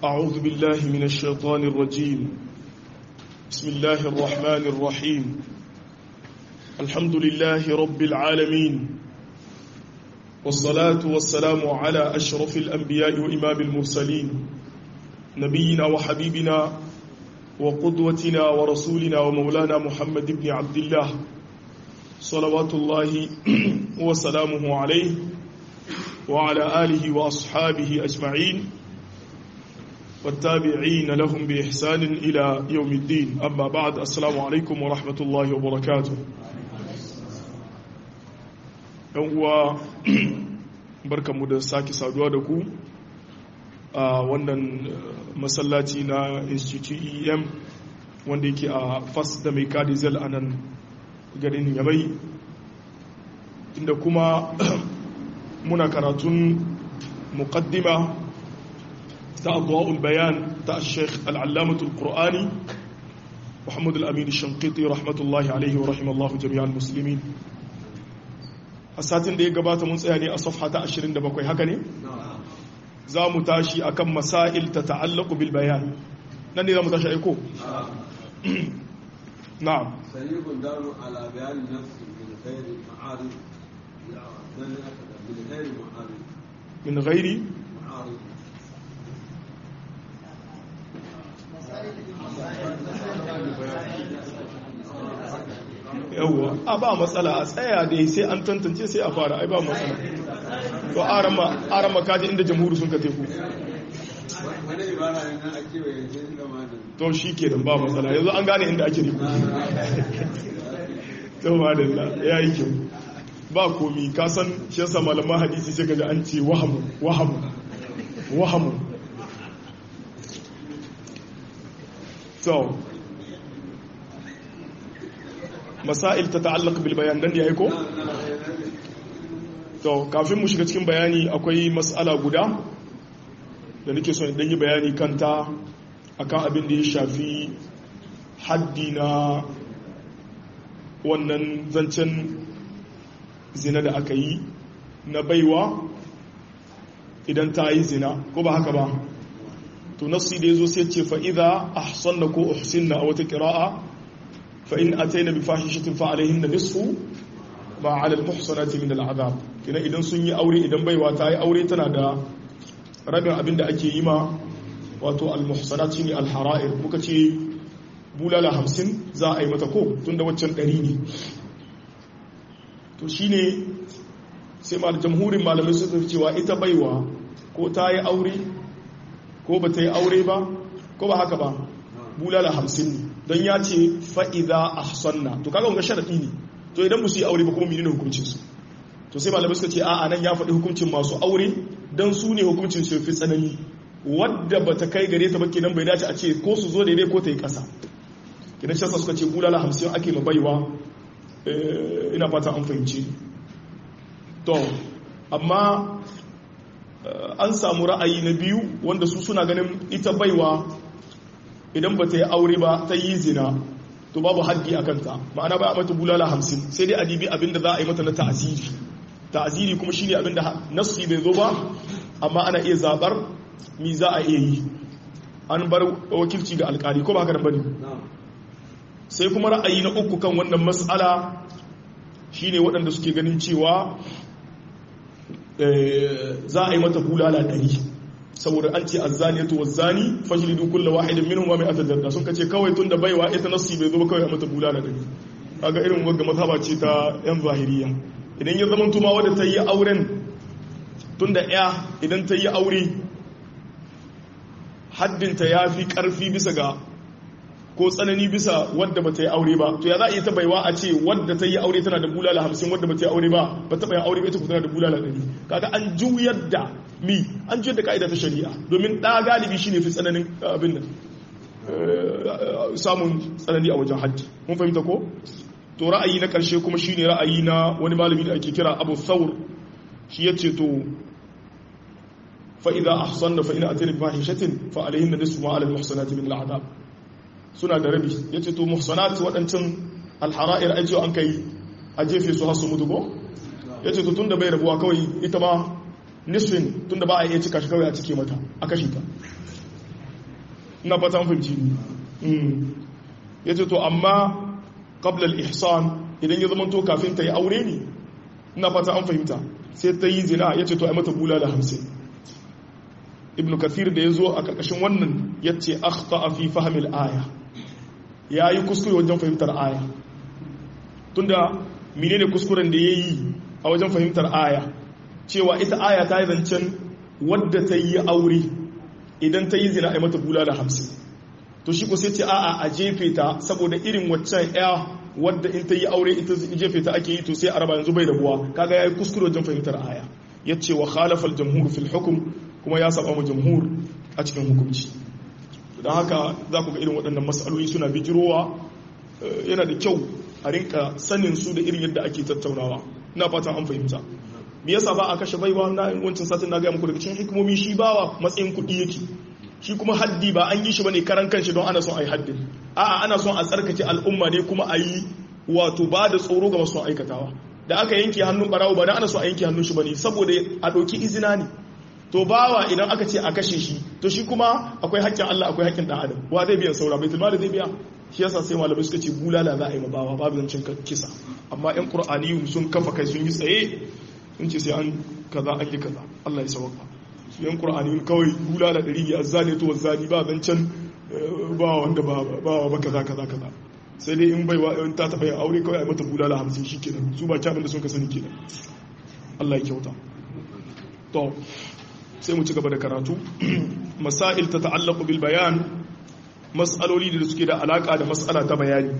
أعوذ بالله من الشيطان الرجيم بسم الله الرحمن الرحيم الحمد لله رب العالمين والصلاة والسلام على أشرف الأنبياء وإمام المرسلين نبينا وحبيبنا وقدوتنا ورسولنا ومولانا محمد بن عبد الله صلوات الله وسلامه عليه وعلى آله وأصحابه أجمعين والتابعين لهم بإحسان إلى يوم الدين أما بعد السلام عليكم ورحمة الله وبركاته uwa barkanmu da sake saduwa da ku a wannan masallaci na institute em wanda yake a fas da mai kadizel a nan garin yamai inda kuma muna karatun muqaddima ta adwa'ul bayan ta sheikh al'allamatul qur'ani muhammad al-amin shankiti rahmatullahi alaihi wa rahimallahu jami'an muslimin a satin da ya gabata mun tsaya ne a safha ta 27 haka ne za mu tashi akan masail ta ta'allaku bil bayan nan ne za mu tashi aiko na'am سريع دار على بيان النفس من غير معارض من غير معارض min ghairi معارض yawwa a ba matsala a tsaya dai sai an tantance sai a fara ai ba matsala to arama arama kaji inda jamhuri sun ka teku wani ibara ne na ake wa yanzu da malam to shi ke ba matsala yanzu an gane inda ake teku to madalla ya yi kyau ba komi ka san shi yasa malaman hadisi sai kaji an ce wahamu wahamu wahamu to masail ta ta'allaq bil bayan dan ya ko to kafin mu shiga cikin bayani akwai mas'ala guda da nake son dan yi bayani kanta akan abin da ya shafi haddi na wannan zancen zina da aka yi na baiwa idan ta yi zina ko ba haka ba to nassi da yazo sai ce fa idza ahsanna ko uhsinna a wata qira'a fa in ataina bi fahishatin fa alaihinna nisfu ma ala al muhsanati min al azab kina idan sun yi aure idan baiwa ta yi aure tana da rabin abin da ake yi ma wato al muhsanat shine al hara'ir muka ce bulala hamsin za a yi mata ko tunda waccan ɗari ne to shine sai ma jamhurin malamai suka cewa ita baiwa ko ta yi aure ko ba ta yi aure ba ko ba haka ba bulala hamsin ne don ya ce fa'iza a sanna to kaga wanga sharaɗi ne to idan musu yi aure ba kuma menene hukuncin su to sai malamai suka ce a nan ya faɗi hukuncin masu aure don su ne hukuncin su fi tsanani wadda ba ta kai gare ta ba kenan bai dace a ce ko su zo daidai ko ta yi ƙasa kenan shi suka ce bulala hamsin ake ma baiwa ina fata an fahimci to amma an samu ra'ayi na biyu wanda su suna ganin ita baiwa idan ba ta yi aure ba ta yi zina to babu haddi a kanta ma'ana ba a mata bulala hamsin sai dai adibi abinda za a yi mata na ta'aziri ta'aziri kuma shine abinda nasu bai zo ba amma ana iya zabar mi za a iya yi an bar wakilci ga alkali ko ba haka bane sai kuma ra'ayi na uku kan wannan mas'ala shine waɗanda suke ganin cewa za a yi mata bulala ɗari saboda an ce azzaniyatu wazzani fajlidu kulla wahidin minhum wa mi'ata jalda sun kace kawai tunda baiwa ita nasi bai zo ba kawai a mata bulala ɗari kaga irin wagga mazhaba ce ta yan zahiriya idan ya zama tuma wadda ta yi auren tunda ya idan ta yi aure haddinta ya fi ƙarfi bisa ga ko tsanani bisa wadda ba ta yi aure ba to ya za a iya ta baiwa a ce wadda ta yi aure tana da bulala hamsin wadda ba ta yi aure ba ba ta bayan aure ba ita ku tana da bulala ɗari kaga an juyar da mi an juyar da ka'ida ta shari'a domin ɗa galibi shine fi tsananin abin nan samun tsanani a wajen hajji mun fahimta ko to ra'ayi na ƙarshe kuma shine ra'ayi na wani malami da ake kira abu thawr shi ya ce to fa idza ahsanna fa in atayna bi fahishatin fa alayhinna nisfu ma ala al-muhsanati min al-'adab suna da rabi ya ce to muhsanat waɗancan alhara'ir ai cewa an kai a jefe su hasu mutu ko ya ce to tun da bai rabuwa kawai ita ma nisfin tun da ba a iya cika shi kawai a cike mata a kashe ta ina fata an fahimci ya ce to amma qabla al-ihsan idan ya zama to kafin ta yi aure ne ina fata an fahimta sai ta yi zina ya ce to ai mata bulala hamsin ibn kathir da ya zo a karkashin wannan ya ce akhta fi fahimil aya ya yi kuskure wajen fahimtar aya tunda menene kuskuren da ya yi a wajen fahimtar aya cewa ita aya ta yi zancen wadda ta yi aure idan ta yi zina a mata bulala hamsin to shi ko sai ce a'a a jefe ta saboda irin waccan ya wadda in ta yi aure ita jefe ta ake yi to sai araba yanzu bai rabuwa kaga ya yi kuskure wajen fahimtar aya ya ce wa khalafal jamhur fil hukum kuma ya saba mu jamhur a cikin hukunci don haka za ku ga irin waɗannan matsaloli suna bijirowa yana da kyau a rinka sanin su da irin yadda ake tattaunawa ina fatan an fahimta me yasa ba a kashe baiwa na wancan satin na gaya muku daga cikin hikimomi shi bawa matsayin kuɗi yake shi kuma haddi ba an yi shi bane karan kanshi don ana son a yi haddin a'a ana son a tsarkake al'umma ne kuma a yi wato ba da tsoro ga masu aikatawa da aka yanke hannun barawo ba da ana so a yanke hannun shi bane saboda a ɗauki izina ne to bawa idan aka ce a kashe shi to shi kuma akwai haƙƙin Allah akwai haƙƙin ɗan adam wa zai biyan saura baitul mali zai biya shi yasa sai malamai suka ce bulala za a yi ma bawa babu zancen kisa amma yan qur'ani sun kafa kai sun yi tsaye sun ce sai an kaza an yi kaza Allah ya sauka su yan qur'ani kawai bulala ɗari ne azzani to wazzani ba zancen ba wanda ba ba ba kaza kaza kaza sai dai in baiwa in ta taɓa yin aure kawai a mata bulala hamsin shi kenan su ba kyabin da sun ka sani kenan Allah ya kyauta to sai mu ci gaba da karatu masail ta ta'allaqu bil bayan mas'aloli da suke da alaka da mas'ala ta bayani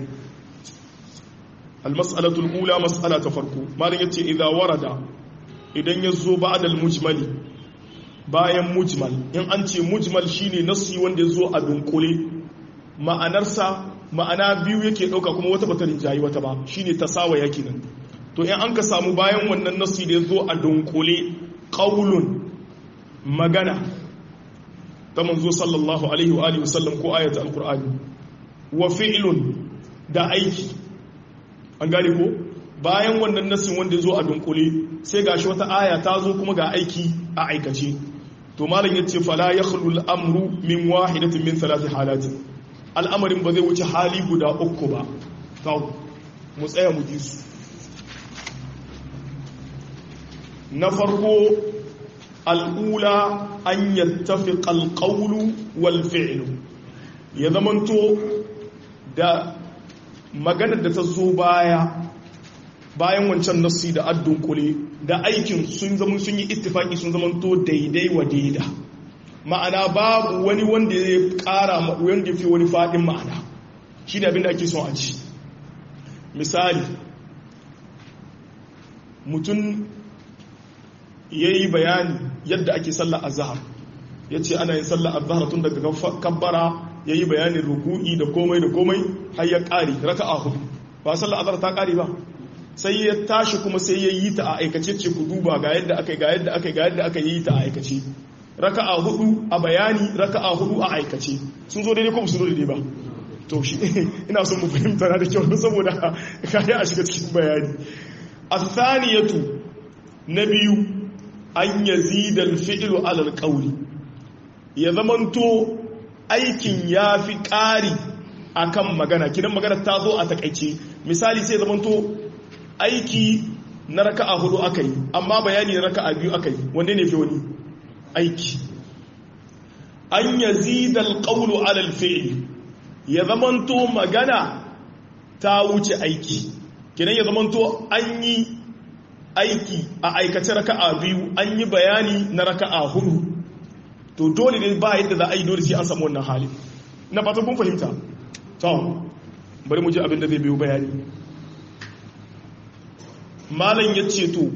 al mas'alatu al ula mas'ala ta farko malam yace idza warada idan yazo ba'da al mujmali bayan mujmal in an ce mujmal shine nasi wanda yazo a dunkule ma'anarsa ma'ana biyu yake dauka kuma wata bata rinjayi wata ba shine tasawaya kenan to in an ka samu bayan wannan nasi da yazo a dunkule qaulun magana ta manzo sallallahu alaihi wa alihi wasallam ko ayata alqur'ani wa fi'lun da aiki an gane ko bayan wannan nasin wanda zo a dunkule sai gashi wata aya ta zo kuma ga aiki a aikace to malam yace fala yakhlu al-amru min wahidatin min thalathi halatin al'amarin ba zai wuce hali guda uku ba to mu tsaya mu ji su na farko al'ula an yattafi alƙaulu wal fi'lu ya zamanto da maganar da ta zo baya bayan wancan nassi da addun kule da aikin sun zama sun yi ittifaki sun zamanto daidai wa daida ma'ana babu wani wanda ya ƙara wanda fi wani faɗin ma'ana shi ne abin da ake son a ci misali mutum ya yi bayani yadda ake sallar azahar ya ce ana yin sallar azahar tun daga kabbara ya yi bayanin ruku'i da komai da komai har ya ƙari raka a hudu ba sallar azahar ta ƙari ba sai ya tashi kuma sai ya yi ta a aikace ce ku duba ga yadda aka ga yadda aka ga yadda aka yi ta a aikace raka a hudu a bayani raka a hudu a aikace sun zo daidai ko su zo daidai ba to shi ina son mu fahimta na da kyau saboda kayan a shiga cikin bayani athaniyatu na biyu an yazida alfi'lu ala alqawli ya zamanto aikin ya fi ƙari akan magana kidan magana ta zo a takaice misali sai zamanto aiki na raka'a hudu akai amma bayani na raka'a biyu akai wanda ne fi wani aiki an yazida alqawlu ala alfi'li ya zamanto magana ta wuce aiki kidan ya zamanto an yi aiki a aikace raka'a biyu an yi bayani na raka'a hudu to dole ne ba yadda za a yi dole sai an samu wannan hali na fatan kun fahimta to bari mu ji abin da zai biyo bayani malam ya ce to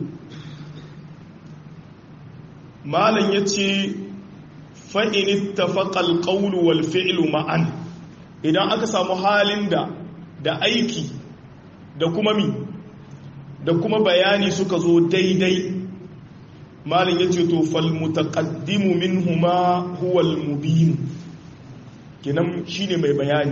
malam ya ce fa'in tafaqal qawlu wal fi'lu ma'an idan aka samu halin da da aiki da kuma mi da kuma bayani suka zo daidai malin ya ce to fal mutaqaddimu minhuma huwa al mubin kinan shine mai bayani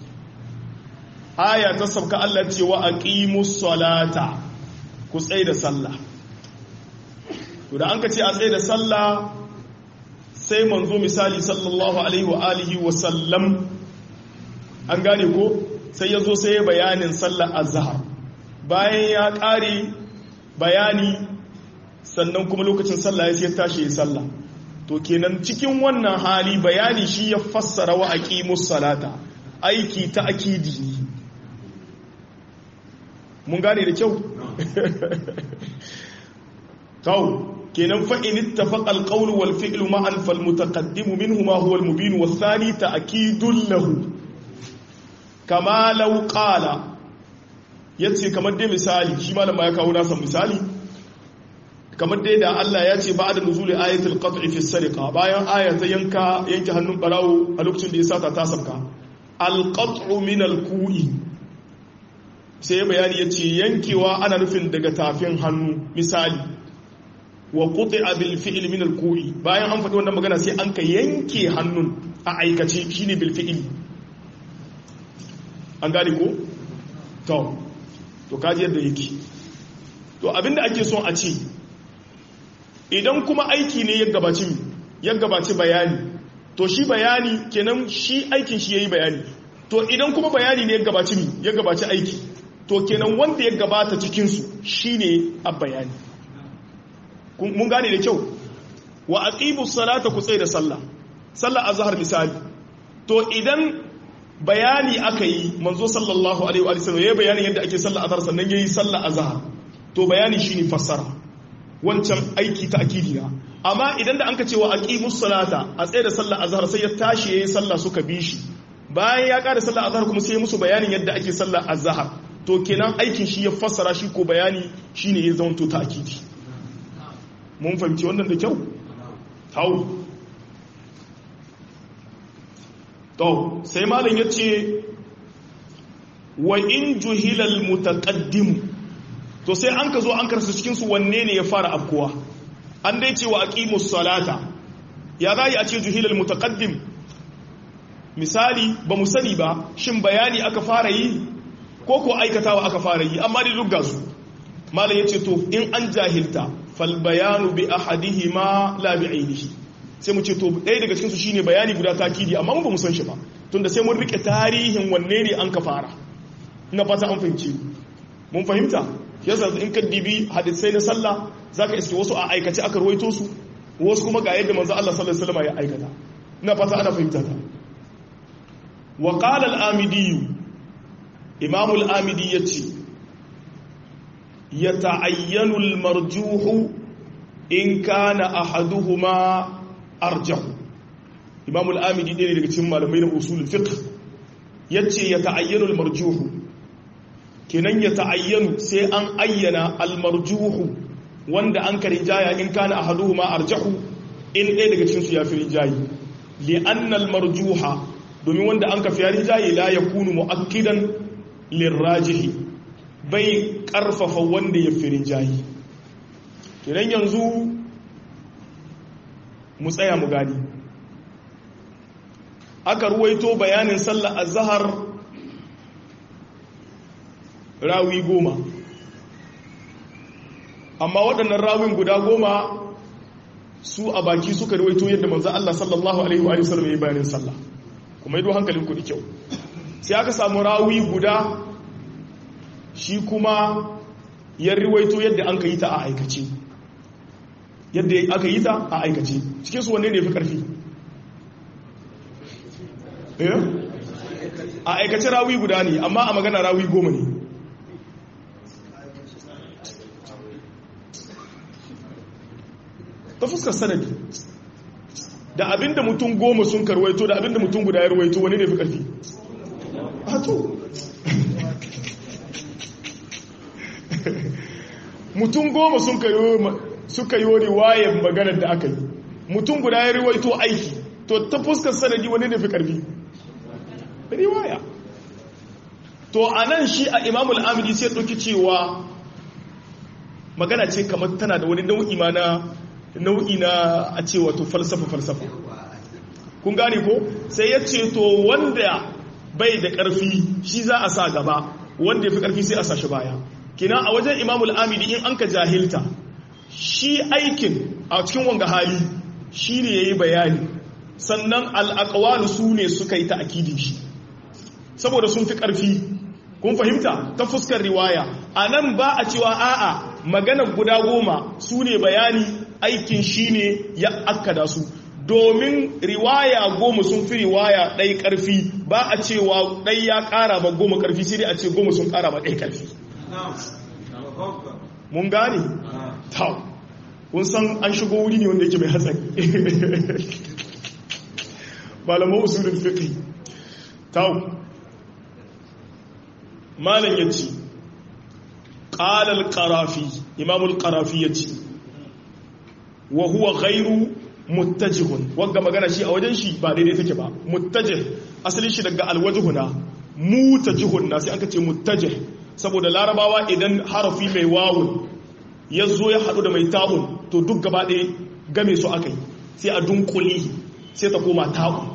aya ta sabka Allah ce wa aqimus salata ku tsaye da sallah to da an ka ce a tsaye da sallah sai manzo misali sallallahu alaihi wa alihi wa sallam an gane ko sai ya zo sai ya bayanin sallar azhar bayan ya ƙare bayani sannan kuma lokacin sallah ya sai tashi ya sallah to kenan cikin wannan hali bayani shi ya fassara wa aqimus salata aiki ta akidi mun gane da kyau kawo kenan fa in ittafaqa al-qawl wal fi'lu ma'an fal mutaqaddim minhuma huwa al-mubin wa thani ta'kidun lahu kama law qala yace kamar dai misali shi malama ya kawo nasa misali kamar dai da Allah ya ce ba'da nuzuli ayatul qat'i fi sariqa bayan aya ta yanka yanke hannun barawo a lokacin da ya sata ta sabka al-qat'u min al-ku'i sai bayani yace yankewa ana nufin daga tafin hannu misali wa quti'a bil fi'l min al ku'i bayan an faɗi wannan magana sai an ka yanke hannun a aikace shine bil fi'l an gane ko to to kaji yadda yake to abinda ake son a ce idan kuma aiki ne ya gabaci ya gabaci bayani to shi bayani kenan shi aikin shi yayi bayani to idan kuma bayani ne ya gabaci ya gabaci aiki to kenan wanda ya gabata cikin su shine a bayani mun gane da kyau wa aqimu salata ku tsaye da sallah sallah azhar misali to idan bayani aka yi manzo sallallahu alaihi wa sallam yayi bayanin yadda ake sallah azhar sannan yayi sallah azhar to bayani shine fassara wancan aiki ta akidi amma idan da anka ce wa aqimus salata a tsaye da sallah azhar sai ya tashi yayi sallah suka bi shi bayan ya kada sallah azhar kuma sai ya musu bayanin yadda ake sallah azhar to kenan aikin shi ya fassara shi ko bayani shine ya zama to ta akidi mun fahimci wannan da kyau hau to sai malam ya ce wa in juhilal mutaqaddim to sai an ka zo an karsa cikin su wanne ne ya fara afkuwa an dai ce wa aqimus salata ya zai a ce juhilal mutaqaddim misali ba mu sani ba shin bayani aka fara yi ko ko aikatawa aka fara yi amma dai duk gasu malam yace to in an jahilta falbayanu bi ahadihima la bi ainihi sai mu ce to ɗaya daga cikinsu shine bayani guda takidi amma mun ba mu san shi ba tunda sai mun rike tarihin wanne ne an ka fara ina fata an fahimci mun fahimta yasa in ka dibi hadisai na sallah zaka iske wasu a aikace aka ruwaito su wasu kuma ga yadda manzo Allah sallallahu alaihi wasallam ya aikata ina fata ana fahimta ta wa qala al-amidi imam al-amidi yace يتعين المرجوح إن كان أحدهما أرجح إمام الآمدي دي daga cikin malamai na usul fiqh yace yata'ayyanu al-marjuh kenan yata'ayyanu sai an ayyana al-marjuh wanda an ka rijaya in kana ahaduhuma arjahu in ɗaya daga cikin su ya fi rijayi li anna al-marjuha domin wanda an ka fi rijayi la yakunu mu'akkidan lirajihi bai karfafa wanda ya firin jayi kiran yanzu mu tsaya mu gani aka ruwaito bayanin sallar azhar rawi goma amma waɗannan rawin guda goma su a baki suka ruwaito yadda manzo Allah sallallahu alaihi wa sallam ya yi bayanin sallah kuma yi hankalin ku da kyau sai aka samu rawi guda shi kuma ya riwaito yadda an ka yi ta a aikace yadda aka yi ta a aikace cikin su wanne ne fi karfi a aikace rawi guda ne amma a magana rawi goma ne ta fuskar sanadi da abinda mutum goma sun karwaito da abinda mutum guda ya ruwaito wani ne fi karfi a to mutum goma suka yi riwayar maganar da aka yi mutum guda ya riwaito aiki to ta fuskar sanadi wani ne fi karfi riwaya to a nan shi a imamul amidi sai ɗauki cewa magana ce kamar tana da wani nau'i ma na nau'i na a ce wato falsafa falsafa kun gane ko sai ya ce to wanda bai da ƙarfi shi za a sa gaba wanda ya fi ƙarfi sai a sa shi baya kina a wajen imamul amidi in an ka jahilta shi aikin a cikin wanga hali shi ne ya yi bayani sannan al'aƙawalu su ne suka yi ta'akidin shi saboda sun fi ƙarfi kun fahimta ta fuskar riwaya a nan ba a cewa a'a maganar guda goma su ne bayani aikin shi ne ya akkada su domin riwaya goma sun fi riwaya ɗai ƙarfi ba a cewa ɗai ya ƙara ba goma ƙarfi sai dai a ce goma sun ƙara ba ɗai ƙarfi mun gane? ta kun san an shigo wuri ne wanda yake mai hatsari malaman usulun fiqh ta malam yace qala al-qarafi imam al-qarafi yace wa huwa ghayru muttajihun wanga magana shi a wajen shi ba daidai take ba muttajih asalin shi daga alwajhuna mutajihun na sai aka ce muttajih saboda larabawa idan harafi mai wawun ya zo ya haɗu da mai ta'un to duk gaba ɗaya game su aka yi sai a dunkuli sai ta koma ta'un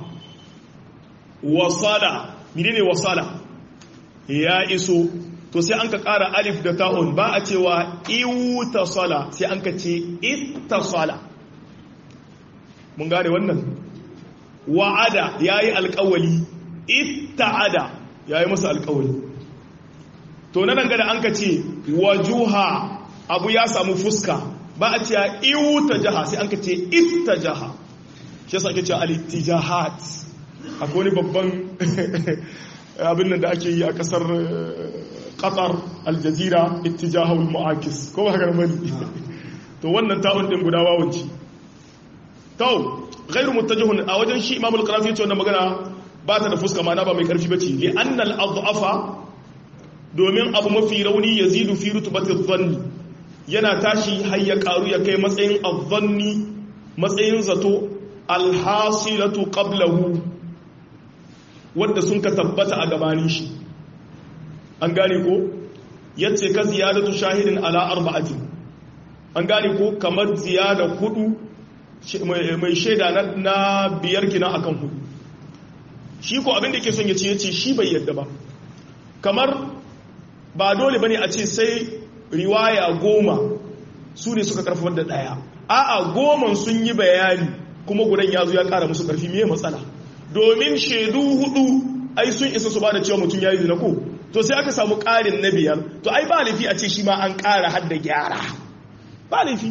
wasala menene wasala ya iso to sai an ka ƙara alif da ta'un ba a cewa iwutasala sai an ka ce ittasala mun gane wannan wa'ada ya yi alkawali itta'ada ya yi masa alkawali to na dangane an ka ce wajuha abu ya samu fuska ba a ce iwuta jaha sai an ka ce itta jaha shi yasa ake ce alittijahat akwai wani babban abin nan da ake yi a kasar qatar aljazira ittijahul mu'akis ko ba haka mani to wannan ta'un din guda wawanci to ghairu muttajihun a wajen shi imamul qarafi yace wannan magana ba ta da fuska ma na ba mai karfi bace li annal adhafa domin abu mafi rauni yazidu fi rutubati dhanni yana tashi har ya karu ya kai matsayin adhanni matsayin zato alhasilatu qablahu wanda sun ka tabbata a gabanin shi an gane ko yace ka ziyadatu shahidin ala arba'atin an gane ko kamar ziyada hudu mai shaida na biyar kina akan hudu shi ko abin da ke son ya ce yace shi bai yadda ba kamar ba dole bane a ce sai riwaya goma su ne suka karfafar da daya a'a goman sun yi bayani kuma gudan ya zo ya kara musu karfi me matsala domin shaidu hudu ai sun isa su ba da cewa mutum ya yi zina ko to sai aka samu karin na biyar to ai ba laifi a ce shi ma an kara har da gyara ba laifi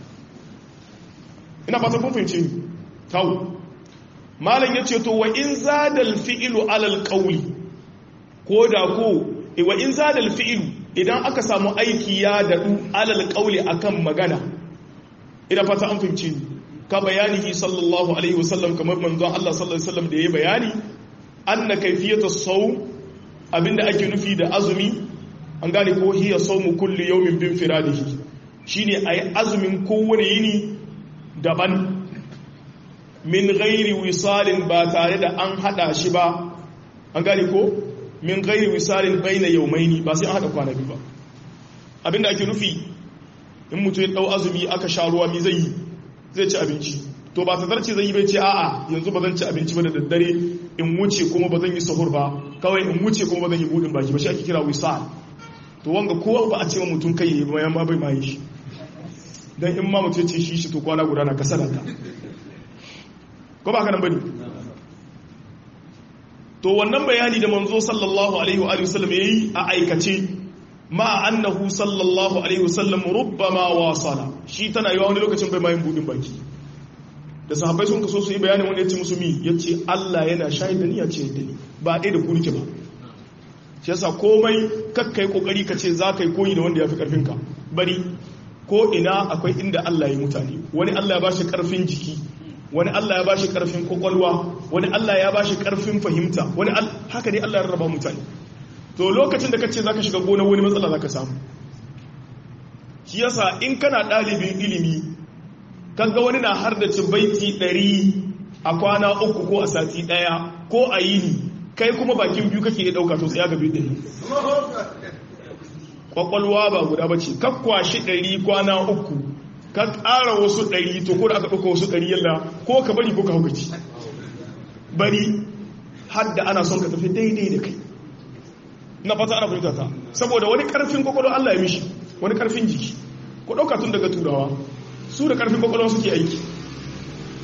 ina fata kun fahimci tawo malam ya ce to wa in zadal fi'ilu alal qawli ko da ko wa in zadal fi'ilu idan aka samu aiki ya dadu alal qawli akan magana ina fata an fahimci ka bayanihi sallallahu alaihi wasallam kamar manzon Allah sallallahu alaihi wasallam da yayi bayani anna kayfiyatu sawm abinda ake nufi da azumi an gane ko hiya sawmu kulli yawmin bin firadihi shine ayi azumin kowane yini daban min ghairi wisalin ba tare da an hada shi ba an gane ko min ghairi wisalin baina yawmaini ba sai an hada kwana biyu ba abinda ake nufi in mutum ya dau azumi aka sha ruwa mi zai yi zai ci abinci to ba tazarci zai yi bai ce a'a yanzu ba zan ci abinci ba da daddare in wuce kuma ba zan yi sahur ba kawai in wuce kuma ba zan yi budin baki ba shi ake kira wisal to wanga kowa ba a ce mutum kai yi bayan ma bai ma yi shi dan in ma mutum ce shi shi to kwana guda na kasala ta ko ba ka nan bane to wannan bayani da manzo sallallahu alaihi wa sallam yayi a aikace ma annahu sallallahu alaihi wasallam rubbama wasala shi tana yiwa wani lokacin bai mayin budin baki da sahabbai sun kaso su yi bayanin wani yace musu mi yace Allah yana shahid da ni ya ce da ni ba dai da ku nike ba shi yasa komai kakkai kokari ka ce za ka yi koyi da wanda ya fi karfin ka bari ko ina akwai inda Allah ya mutane wani Allah ya bashi karfin jiki wani Allah ya bashi karfin kwakwalwa wani Allah ya bashi karfin fahimta wani haka dai Allah ya rarraba mutane to lokacin da ka ce za ka shiga gona wani matsala za ka samu shi yasa in kana ɗalibin ilimi kaga wani na har da baiti ɗari a kwana uku ko a sati ɗaya ko a yini kai kuma bakin biyu kake iya ɗauka to tsaya gabi ɗari kwakwalwa ba guda ba ce kakwashi ɗari kwana uku ka ƙara wasu ɗari to ko da aka ɗauka wasu ɗari yalla ko ka bari ko ka haukaci bari har da ana son ka tafi daidai da kai na fata ana fahimta ta saboda wani karfin kwakwalwa Allah ya mishi wani karfin jiki ku ɗauka tun daga turawa su da karfin kwakwalwa suke aiki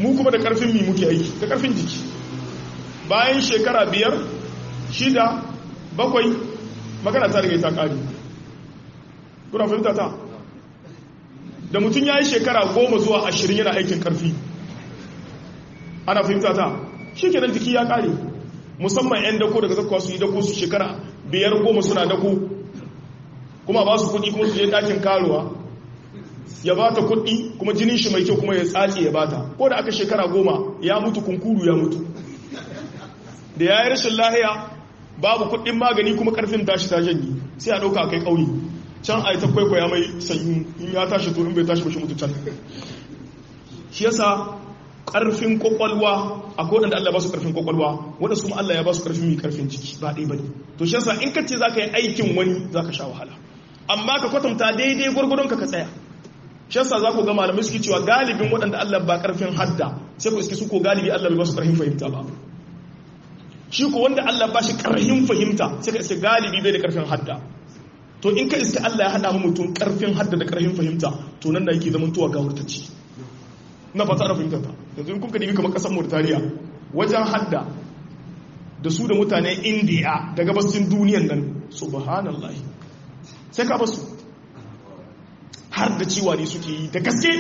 mu kuma da karfin mi muke aiki da karfin jiki bayan shekara biyar shida bakwai magana ta riga ta kare kuna fahimta ta da mutum ya yi shekara goma zuwa ashirin yana aikin karfi ana fahimta ta shi kenan jiki ya kare musamman 'yan dako daga zakwa su yi dako su shekara biyar goma suna dako kuma ba su kudi kuma su je dakin karuwa ya ba ta kudi kuma jinin shi mai kyau kuma ya tsace ya bata ko da aka shekara goma ya mutu kunkuru ya mutu da ya yi rashin lahiya babu kudin magani kuma karfin tashi ta janyi sai a dauka kai kauyi can a yi ta kwaikwaya mai sanyi in ya tashi to in bai tashi ba shi mutu can shi yasa karfin kwakwalwa a kodin da Allah ba su karfin kwakwalwa wanda su Allah ya ba su karfin mai karfin ciki ba ɗaya ba ne to shi yasa in ka ce za ka yi aikin wani za ka sha wahala amma ka kwatanta daidai gwargwadon ka ka tsaya shi yasa za ku ga malamai suke cewa galibin waɗanda Allah ba karfin hadda sai ku iske su ko galibi Allah bai ba su karfin fahimta ba shi ko wanda Allah ba shi karfin fahimta sai ka iske galibi bai da karfin hadda to in ka iske Allah ya haɗa mutum karfin hadda da karfin fahimta to nan da yake zamantowa ga wurtacci na fata ana fahimtar ta yanzu in kuka dibi kamar kasar Mauritania wajen hadda da su da mutanen India da gabasin duniyan nan subhanallah sai ka basu har da ciwa ne suke yi da gaske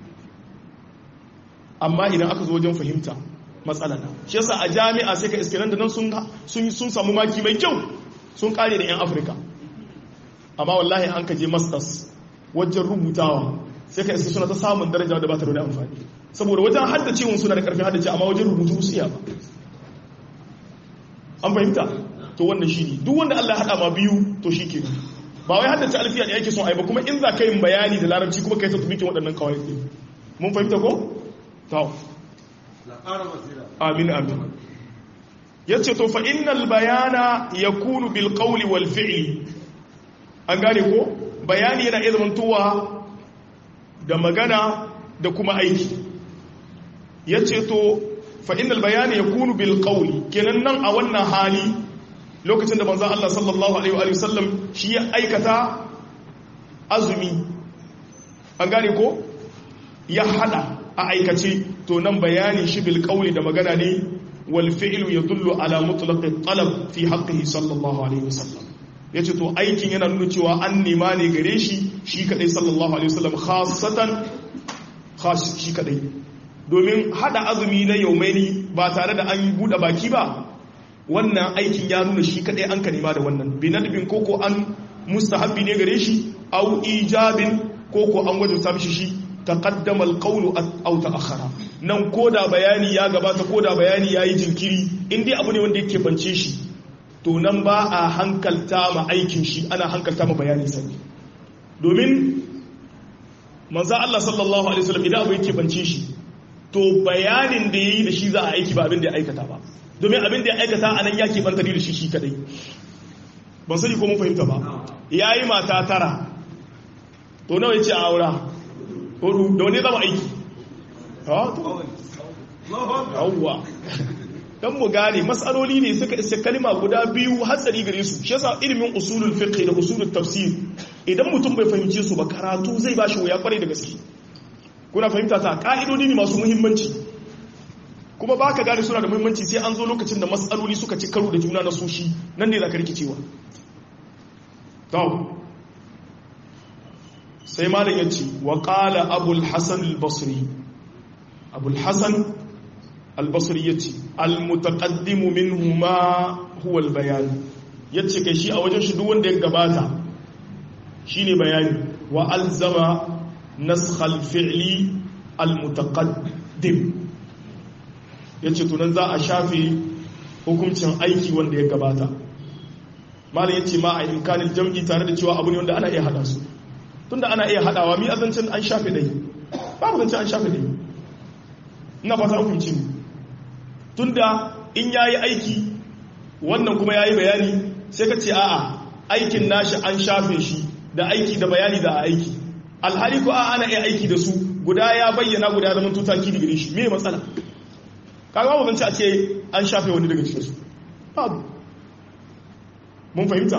amma idan aka zo wajen fahimta matsala na shi yasa a jami'a sai ka iske nan da nan sun sun samu maki mai kyau sun kare da yan Afirka amma wallahi an ka je masters wajen rubutawa sai ka iska suna ta samun daraja da ba ta da amfani saboda wajen haddace suna da karfin haddace amma wajen rubutu su iya ba an fahimta to wannan shi ne duk wanda Allah haɗa ma biyu to shi ke ba wai haddace alfiya da yake son ai ba kuma in za ka yin bayani da larabci kuma kai ta tubikin waɗannan kawai ɗin mun fahimta ko? to amin amin ya ce to fa innal bayana ya kunu bil qawli wal fi'li an gane ko bayani yana iya zamantowa da magana da kuma aiki ya ce to fa'inal bayani ya kunu bil ƙauli kenan nan a wannan hali lokacin da manzan Allah sallallahu Alaihi wasallam shi ya aikata azumi an gane ko ya hada a aikace to nan bayani shi bil ƙauli da magana ne wal fi'lu ya dullu ala mutlaqi talab fi haqqihi sallallahu alaihi wasallam ya ce to aikin yana nuna cewa an nema ne gare shi shi kadai sallallahu alaihi wasallam khasatan shi kadai domin hada azumi na yaumaini ba tare da an bude baki ba wannan aikin ya nuna shi kadai an ka nema da wannan binadbin koko an mustahabbi ne gare shi au ijabin koko an wajabta mishi shi taqaddama alqawlu aw ta'akhkhara nan koda bayani ya gabata koda bayani yayi jinkiri in dai abu ne wanda yake bance shi to nan ba a hankalta ma aikin shi ana hankalta ma bayanin sani domin manzo Allah sallallahu alaihi wasallam idan abu yake bance shi to bayanin da yayi da shi za a aiki ba abin da ya aikata ba domin abin da ya aikata anan yake banta da shi shi kadai ban sani ko mun fahimta ba yayi mata tara to nawa yace a aura hudu da wani zama aiki ha to yawwa dan mu gane matsaloli ne suka isa kalma guda biyu hatsari gare su shi yasa ilimin usulul fiqh da usulul tafsir idan mutum bai fahimce su ba karatu zai bashi wuya kwarai da gaske kuna fahimta ta ka'idodi ne masu muhimmanci kuma baka gane suna da muhimmanci sai an zo lokacin da matsaloli suka ci karo da juna na sushi nan ne zaka rikicewa to sai malam ya ce wa qala abul hasan al-basri abul hasan albasir ya ce almutaƙaddimu min ma huwal bayani ya ce kai shi a wajen shi duk wanda ya gabata shi ne bayani wa alzama naskhal fi'li almutaqaddim ya ce tunan za a shafe hukuncin aiki wanda ya gabata malam ya ce ma a imkanin jam'i tare da cewa abu ne wanda ana iya hada su tunda ana iya hadawa mi azancin an shafe dai babu zancen an shafe dai ina fata hukunci ne tunda in yayi aiki wannan kuma yayi bayani sai ka ce a'a aikin nashi an shafe shi da aiki da bayani da aiki alhali ko a'a ana iya aiki da su guda ya bayyana guda zaman tutaki da gare shi me matsala kaga babu zance a ce an shafe wani daga cikin su babu mun fahimta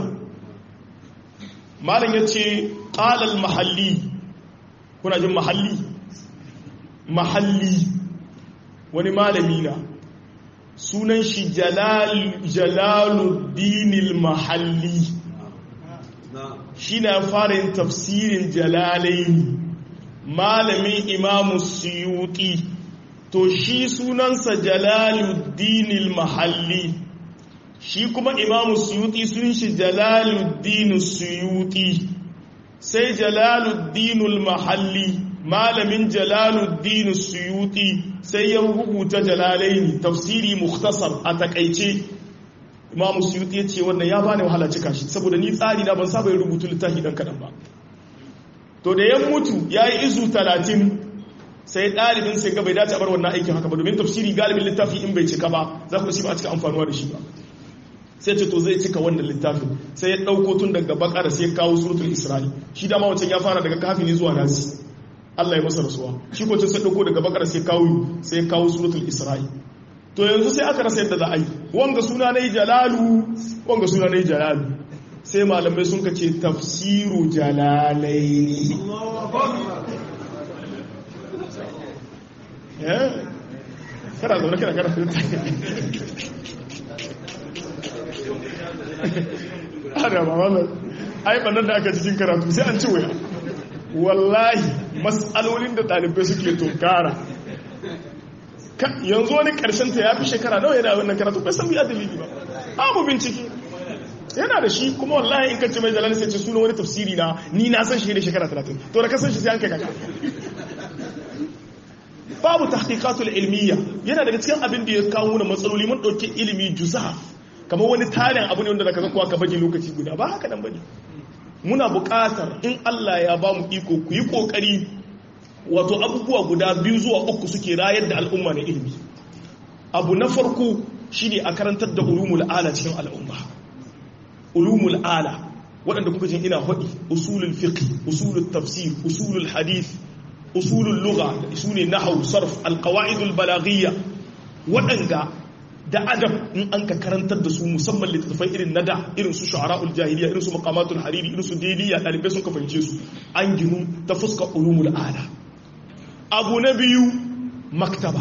malam yace qala al mahalli kuna jin mahalli mahalli wani malami na sunan shi jalaluddinil mahalli shi na fara yin tafsirin jalalaini malamin imamu suyuti to shi sunansa jalaluddinil mahalli shi kuma imamu suyuti sun shi jalaluddin suyuti sai jalaluddinul mahalli malamin jalaluddin suyuti sai ya rubuta jalalaini tafsiri mukhtasar a takaice imamu suyuti ya ce wannan ya bani wahala cika shi saboda ni tsari na ban saba yin rubutu littafi dan kadan ba to da ya mutu ya yi izu talatin sai ɗalibin sai ga bai dace a bar wannan aikin haka ba domin tafsiri galibin littafi in bai cika ba za ku shi ba a cika amfanuwa da shi ba sai ce to zai cika wannan littafin sai ya ɗauko tun daga bakara sai ya kawo suratul isra'i shi dama wancan ya fara daga kafin ne zuwa nasi Allah ya masa rasuwa shi ko sai ɗauko daga bakara sai kawo sai ya kawo suratul isra'i to yanzu sai aka rasa yadda za a yi wanga suna na jalalu wanga suna na jalalu sai malamai sun kace tafsiru jalalaini kana zaune kana kana ana ba wannan ai bannan da aka cikin karatu sai an ci waya wallahi mas'alolin da ɗalibai suke tunkara yanzu wani ƙarshen ta ya fi shekara nawa yana wannan karatu bai san biya dalili ba abu bincike yana da shi kuma wallahi in kace mai jalal sai ce suna wani tafsiri na ni na san shi ne shekara 30 to da ka san shi sai an kai kaka babu tahqiqatul ilmiya yana daga cikin abin da ya kawo mana matsaloli mun dauke ilimi juzaf kamar wani tarin abu ne wanda zaka kuwa ka baje lokaci guda ba haka nan bane muna buƙatar in Allah ya ba mu iko ku yi kokari wato abubuwa guda biyu zuwa uku suke rayar da al'umma na ilimi abu na farko shine a karantar da ulumul ala cikin al'umma ulumul ala waɗanda kuka jin ina faɗi usulul fiqh usulul tafsir usulul hadith usulul lugha sune nahwu sarf alqawaidul balaghiyya waɗanda da adab in an ka karantar da su musamman littattafai irin nada irin su shu'ara'ul jahiliya irin su maqamatul hariri irin su daliya dalibai sun ka fahimce su an ginu ta fuska ulumul ala abu na biyu maktaba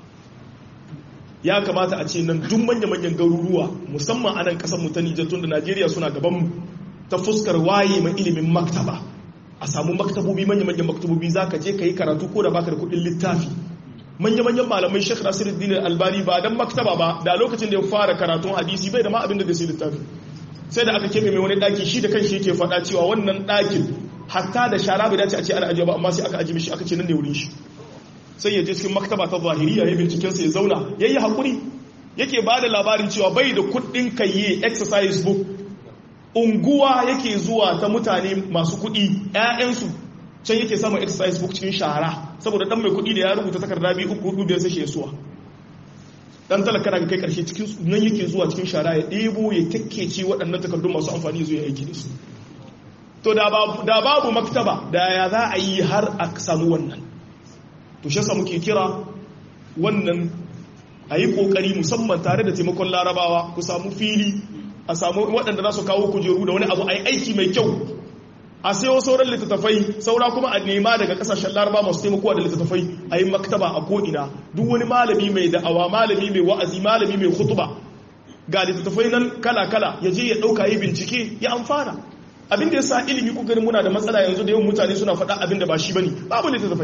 ya kamata a ce nan duk manya-manyan garuruwa musamman a nan kasar mu ta Nijar tun da Najeriya suna gaban mu ta fuskar waye mai ilimin maktaba a samu maktabobi manya-manyan maktabobi za ka je ka yi karatu ko da baka da kudin littafi manya-manyan malamai Sheikh Nasiruddin Albani ba dan maktaba ba da lokacin da ya fara karatun hadisi bai da ma abin da zai littafi sai da aka kebe mai wani daki shi da kanshi yake faɗa cewa wannan dakin hatta da shara bai dace a ce ana ajiye ba amma sai aka ajiye mishi aka ce nan ne wurin shi sai ya je cikin maktaba ta zahiriya ya binciken sa ya zauna yayi hakuri yake ba da labarin cewa bai da kuɗin kayye exercise book unguwa yake zuwa ta mutane masu kuɗi ƴaƴansu can yake samun exercise book cikin shara saboda dan mai kuɗi da ya rubuta takarda biyu uku hudu biyar sai shi ya suwa dan talaka daga kai karshe cikin nan yake zuwa cikin shara ya ɗebo ya kekkece waɗannan takardun masu amfani zuwa aiki da su to da babu maktaba da ya za a yi har a samu wannan to shi yasa muke kira wannan a yi ƙoƙari musamman tare da taimakon larabawa ku samu fili a samu waɗanda za su kawo kujeru da wani abu a yi aiki mai kyau a sayo sauran littattafai saura kuma a nema daga kasashen laraba masu taimakowa da littattafai a yi maktaba a ko'ina duk wani malami mai da'awa malami mai wa'azi malami mai hutuba ga littattafai nan kala-kala ya je ya ɗauka yi bincike ya amfana abin da ya sa ilimi ku gani muna da matsala yanzu da yawan mutane suna faɗa abin da ba shi bane babu littattafai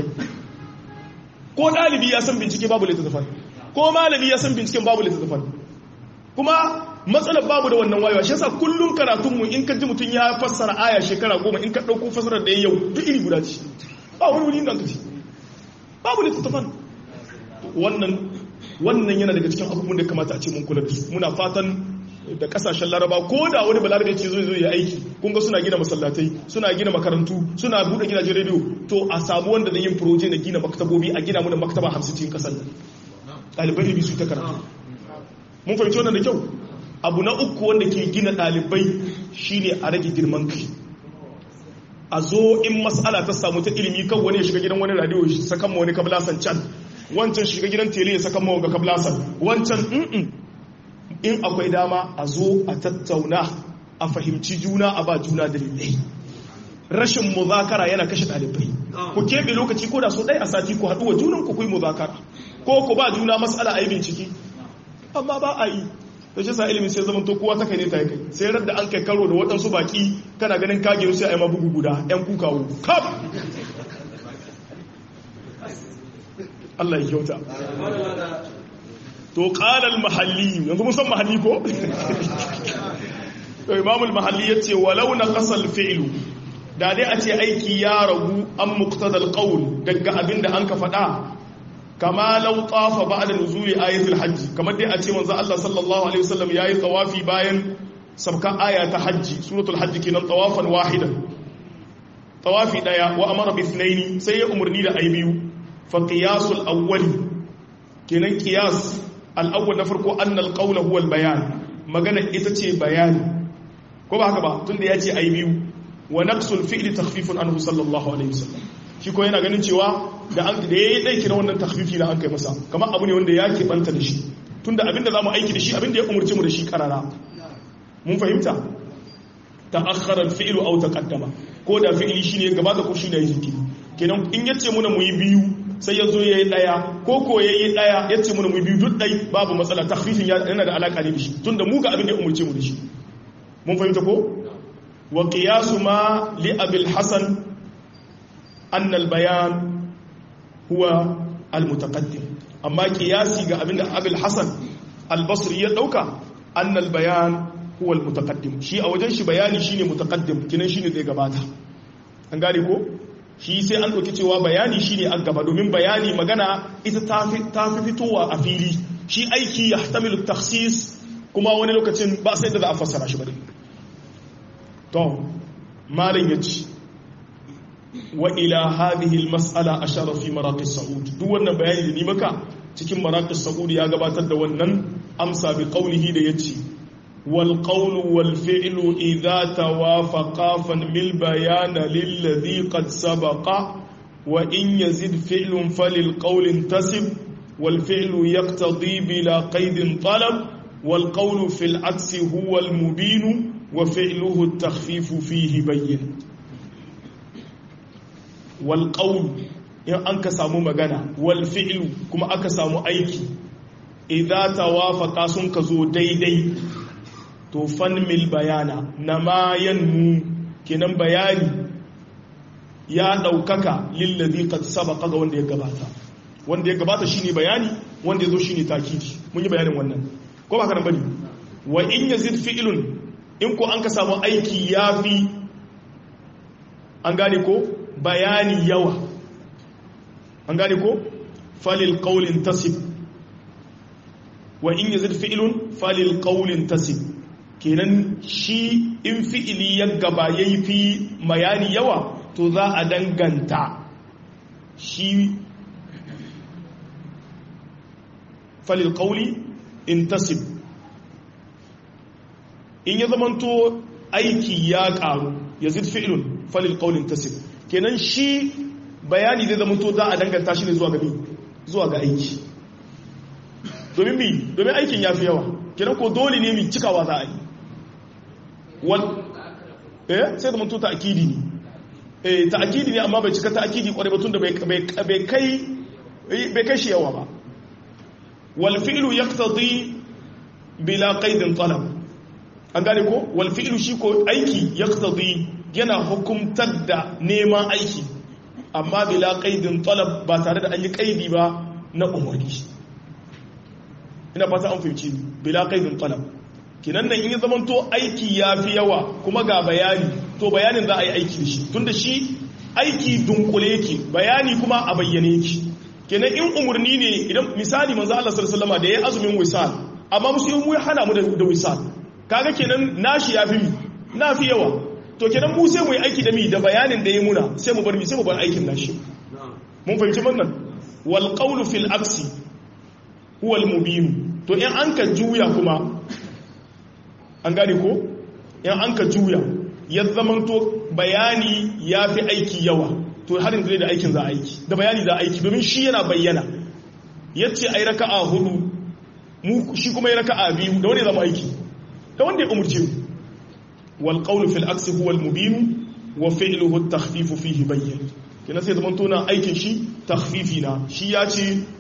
ko ɗalibi ya san bincike babu littattafai ko malami ya san binciken babu littattafai kuma matsalar babu da wannan wayewa shi yasa kullum karatunmu in ka ji mutum ya fassara aya shekara goma in ka ɗauko fassarar da ya yau duk iri guda ce ba wani wuri nan kaci babu littattafan wannan wannan yana daga cikin abubuwan da kamata a ce mun kula da su muna fatan da kasashen laraba ko da wani balarabe ce zai zo ya aiki kun ga suna gina masallatai suna gina makarantu suna buɗe gidajen rediyo to a samu wanda da yin proje na gina maktabobi a gina mu da maktaba hamsin cikin kasar nan ɗalibai ilimi su ta karatu mun fahimci wannan da kyau abu na uku wanda ke gina ɗalibai shine a rage girman kai a zo in mas'ala ta samu ta ilimi kan wani ya shiga gidan wani radio ya sakan ma wani kablasan can wancan shiga gidan tele ya sakan ma wanga kablasan wancan in akwai dama a zo a tattauna a fahimci juna a ba juna dalilai rashin muzakara yana kashe ɗalibai ku keɓe lokaci ko da so ɗaya a sati ku haɗu wa junan ku kuyi muzakara ko ku ba juna mas'ala a yi bincike amma ba a yi da shi sa ilimin sai zama to kowa ta kai ne ta kai sai radda an kai karo da waɗansu baki kana ganin kage sai a yi mabugu guda yan kukawo kaf Allah ya kyauta to qala al-mahalli yanzu mun san mahalli ko to imam al-mahalli yace walau naqasa al-fi'lu da dai a ce aiki ya ragu an muqtada al-qawl daga abinda an ka faɗa kama law tafa ba'da nuzuli ayatul hajj kamar dai a ce manzo Allah sallallahu alaihi wasallam yayi tawafi bayan sabka aya ta hajji suratul hajj kenan tawafan wahidan tawafi daya wa amara bi ithnaini sai ya umurni da ayi biyu fa qiyasul awwali kenan qiyas al-awwal na farko anna al-qawla huwa al-bayan magana ita ce bayani ko ba haka ba tunda ya ce ayi biyu wa naqsul fi'li takhfifun anhu sallallahu alaihi wasallam shi ko yana ganin cewa da an da yayi dai kira wannan takhfifi da an kai masa kamar abu ne wanda ya ke banta da shi tunda abinda zamu aiki da shi abinda ya umurce mu da shi karara mun fahimta ta'akhkhara al-fi'lu aw taqaddama ko da fi'li shine gaba da ko shine yake kenan in yace muna mu yi biyu sai ya zo yayi daya ko ko yayi daya yace muna mu yi biyu duk dai babu matsala takhfifin yana da alaka ne da shi tunda mu ga abinda ya umurce mu da shi mun fahimta ko wa qiyasu ma li abil hasan أن البيان هو المتقدم أما قياسي ga abinda Abul Hasan Al-Basri ya dauka أن البيان هو المتقدم shi a wajen shi bayani shine mutaqaddim kinan shine zai gabata an gane ko shi sai an dauki cewa bayani shine an gaba domin bayani magana ita ta fi fitowa a fili shi aiki yahtamilu takhsis kuma wani lokacin ba sai da za a fassara shi ba to malam yace wa ila hadhihi almas'ala ashara fi maraqis sa'ud duk wannan bayani da ni maka cikin maraqis sa'ud ya gabatar da wannan amsa bi qawlihi da yace wal qawlu wal fi'lu idha tawafaqa fan mil bayana lil ladhi qad sabaqa wa in yazid fi'lun falil qawli intasib wal fi'lu yaqtadi bila qaidin talab wal qawlu fil aksi huwa al mubin wa fi'luhu at takhfifu fihi bayyin walƙaun in an ka samu magana wal fi'lu kuma aka samu aiki idan tawafaka sun ka zo daidai to fanmil bayana na mayan mu kenan bayani ya ɗaukaka lillazi qad sabaqa ga wanda ya gabata wanda ya gabata shine bayani wanda ya zo shine takidi mun yi bayanin wannan ko ba ka bane wa in yazid fi'lun in ko an ka samu aiki yafi an gane ko bayani yawa an gane ko falil qawlin tasib wa in yazid fi'lun falil qawlin tasib kenan shi in fi'ili ya gaba yayi fi bayani yawa to za a danganta shi falil qawli intasib in ya zamanto aiki ya karu yazid fi'lun falil qawlin tasib kenan shi bayani zai zama to za a danganta shi ne zuwa ga zuwa ga aiki domin mi domin aikin ya fi yawa kenan ko dole ne mi cikawa za a yi wal eh sai da mutu ta'kidi ne eh ta'kidi ne amma bai cika ta'kidi kwarai ba tunda bai bai kai bai kai shi yawa ba wal fi'lu yaqtadi bila qaidin talab an gane ko wal fi'lu shi ko aiki yaqtadi yana hukumtar da neman aiki amma bila kaidin talab ba tare da an yi kaidi ba na umarni ina fata an fahimci bila kaidin talab kinan nan in yi zamanto aiki ya fi yawa kuma ga bayani to bayanin za a yi aiki da shi tunda shi aiki dunkule yake bayani kuma a bayyane yake kenan in umarni ne idan misali manzo Allah sallallahu alaihi da ya azumin wisal amma musulmi ya hana mu da wisal kaga kenan nashi ya fi na fi yawa to kenan mu sai mu yi aiki da mi da bayanin da ya muna sai mu bar mi sai mu bar aikin nashi mun fahimci wannan wal qawlu fil aksi huwa al mubin to in an ka juya kuma an gane ko in an ka juya ya zamanto bayani ya fi aiki yawa to harin da da aikin za a aiki da bayani za a aiki domin shi yana bayyana yace ai raka'a hudu mu shi kuma ya raka'a biyu da wanda ya zama aiki da wanda ya umurce mu والقول في العكس هو المبين وفعله التخفيف فيه بين kina sai zaman tona aikin shi takhfifina shi ya ce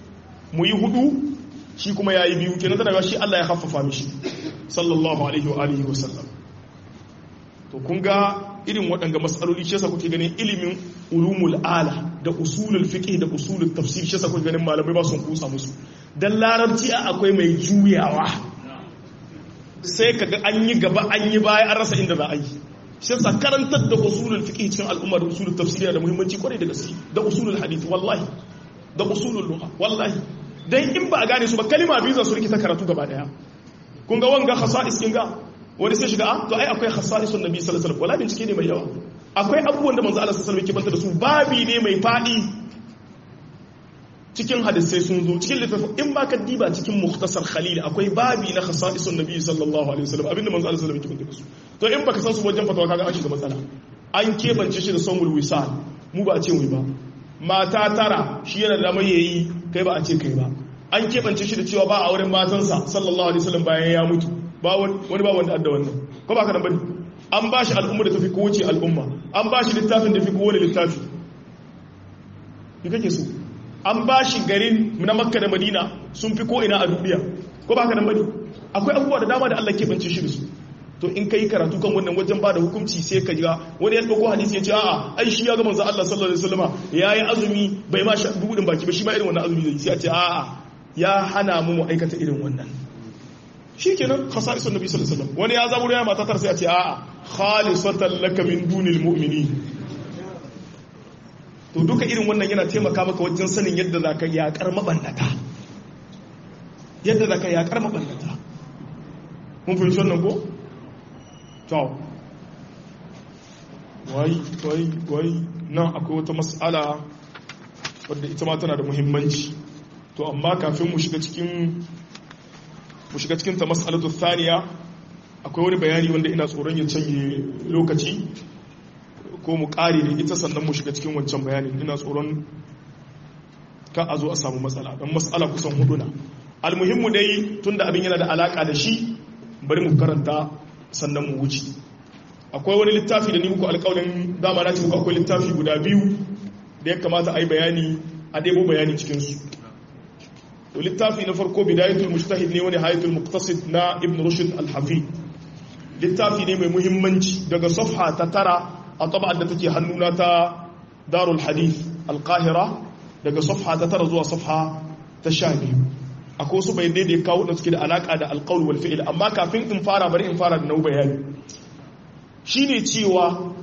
mu yi hudu shi kuma yayi biyu kenan tana shi Allah ya haffafa mishi sallallahu alaihi wa alihi wa sallam to kun ga irin waɗanga matsaloli shi yasa kuke ganin ilimin ulumul ala da usulul fiqh da usulul tafsir shi yasa kuke ganin malamai ba sun kusa musu dan larabci akwai mai juyawa sai kaga an yi gaba an yi baya an rasa inda za a yi shi yasa karantar da usulul fiqh cikin al'umma da usulul tafsir da muhimmanci kwarai da gaske da usulul hadith wallahi da usulul lugha wallahi dan in ba a gane su ba kalima biyu za su rikita karatu gaba daya kun ga wanga khasa'is kin ga wani sai shiga to ai akwai khasa'isun nabi sallallahu alaihi wasallam wala bincike ne mai yawa akwai abubuwan da manzo Allah sallallahu alaihi wasallam yake banta da su babi ne mai fadi cikin hadisai sun zo cikin littafin in ba ka diba cikin mukhtasar khalil akwai babi na khasa'isun nabi sallallahu alaihi wasallam abinda manzo Allah sallallahu alaihi wasallam yake banta da su to in baka san su wajen fatawa kaga an shiga matsala an kebance shi da sawmul wisal mu ba a ce wai ba mata tara shi yana da mai yayi kai ba a ce kai ba an kebance shi da cewa ba a wurin matansa sallallahu alaihi wasallam bayan ya mutu wani ba wanda adda wannan ko ba ka nan bane an ba shi al'umma da tafi kowace al'umma an ba shi littafin da fi kowane littafi ni kake so an ba shi garin na makka da madina sun fi ko'ina a duniya ko ba ka nan bane akwai abubuwa da dama da allah keɓance shi da su to in kai karatu kan wannan wajen ba da hukunci sai ka ga wani ya ɗauko hadisi ya ce a'a ai shi ya ga manzo Allah sallallahu alaihi wasallama yayi azumi bai ma sha budin baki ba shi ma irin wannan azumi zai sai ya ce a'a ya hana mu mu aikata irin wannan shi kenan khasa'isun nabi sallallahu alaihi wasallam wani ya zaburo ya mata tar sai a ce a'a khalisatan laka min dunil mu'minin to duka irin wannan yana taimaka maka wajen sanin yadda zaka yakar mabannata yadda zaka yakar mabannata mun fahimci wannan ko to wai wai wai nan akwai wata mas'ala wadda ita ma tana da muhimmanci to amma kafin mu shiga cikin mu shiga cikin ta mas'alatu thaniya akwai wani bayani wanda ina tsoron ya canje lokaci ko mu kare da ita sannan mu shiga cikin wancan bayanin ina tsoron ka a zo a samu matsala don matsala kusan hudu na almuhimmu dai tunda abin yana da alaka da shi bari mu karanta sannan mu wuce akwai wani littafi da ni muku alƙawarin dama na ce muku akwai littafi guda biyu da ya kamata a yi bayani a ɗebo bayani cikinsu to littafi na farko bidayatul mujtahid ne wani hayatul muqtasid na ibn rushd al-hafi littafi ne mai muhimmanci daga safha ta tara a taba'ar da take hannuna ta darul hadith al-qahira daga safha ta tara zuwa safha ta sha biyu akwai wasu bayanai da ya kawo da suke da alaka da alqaul wal fi'l amma kafin in fara bari in fara da nau bayani shine cewa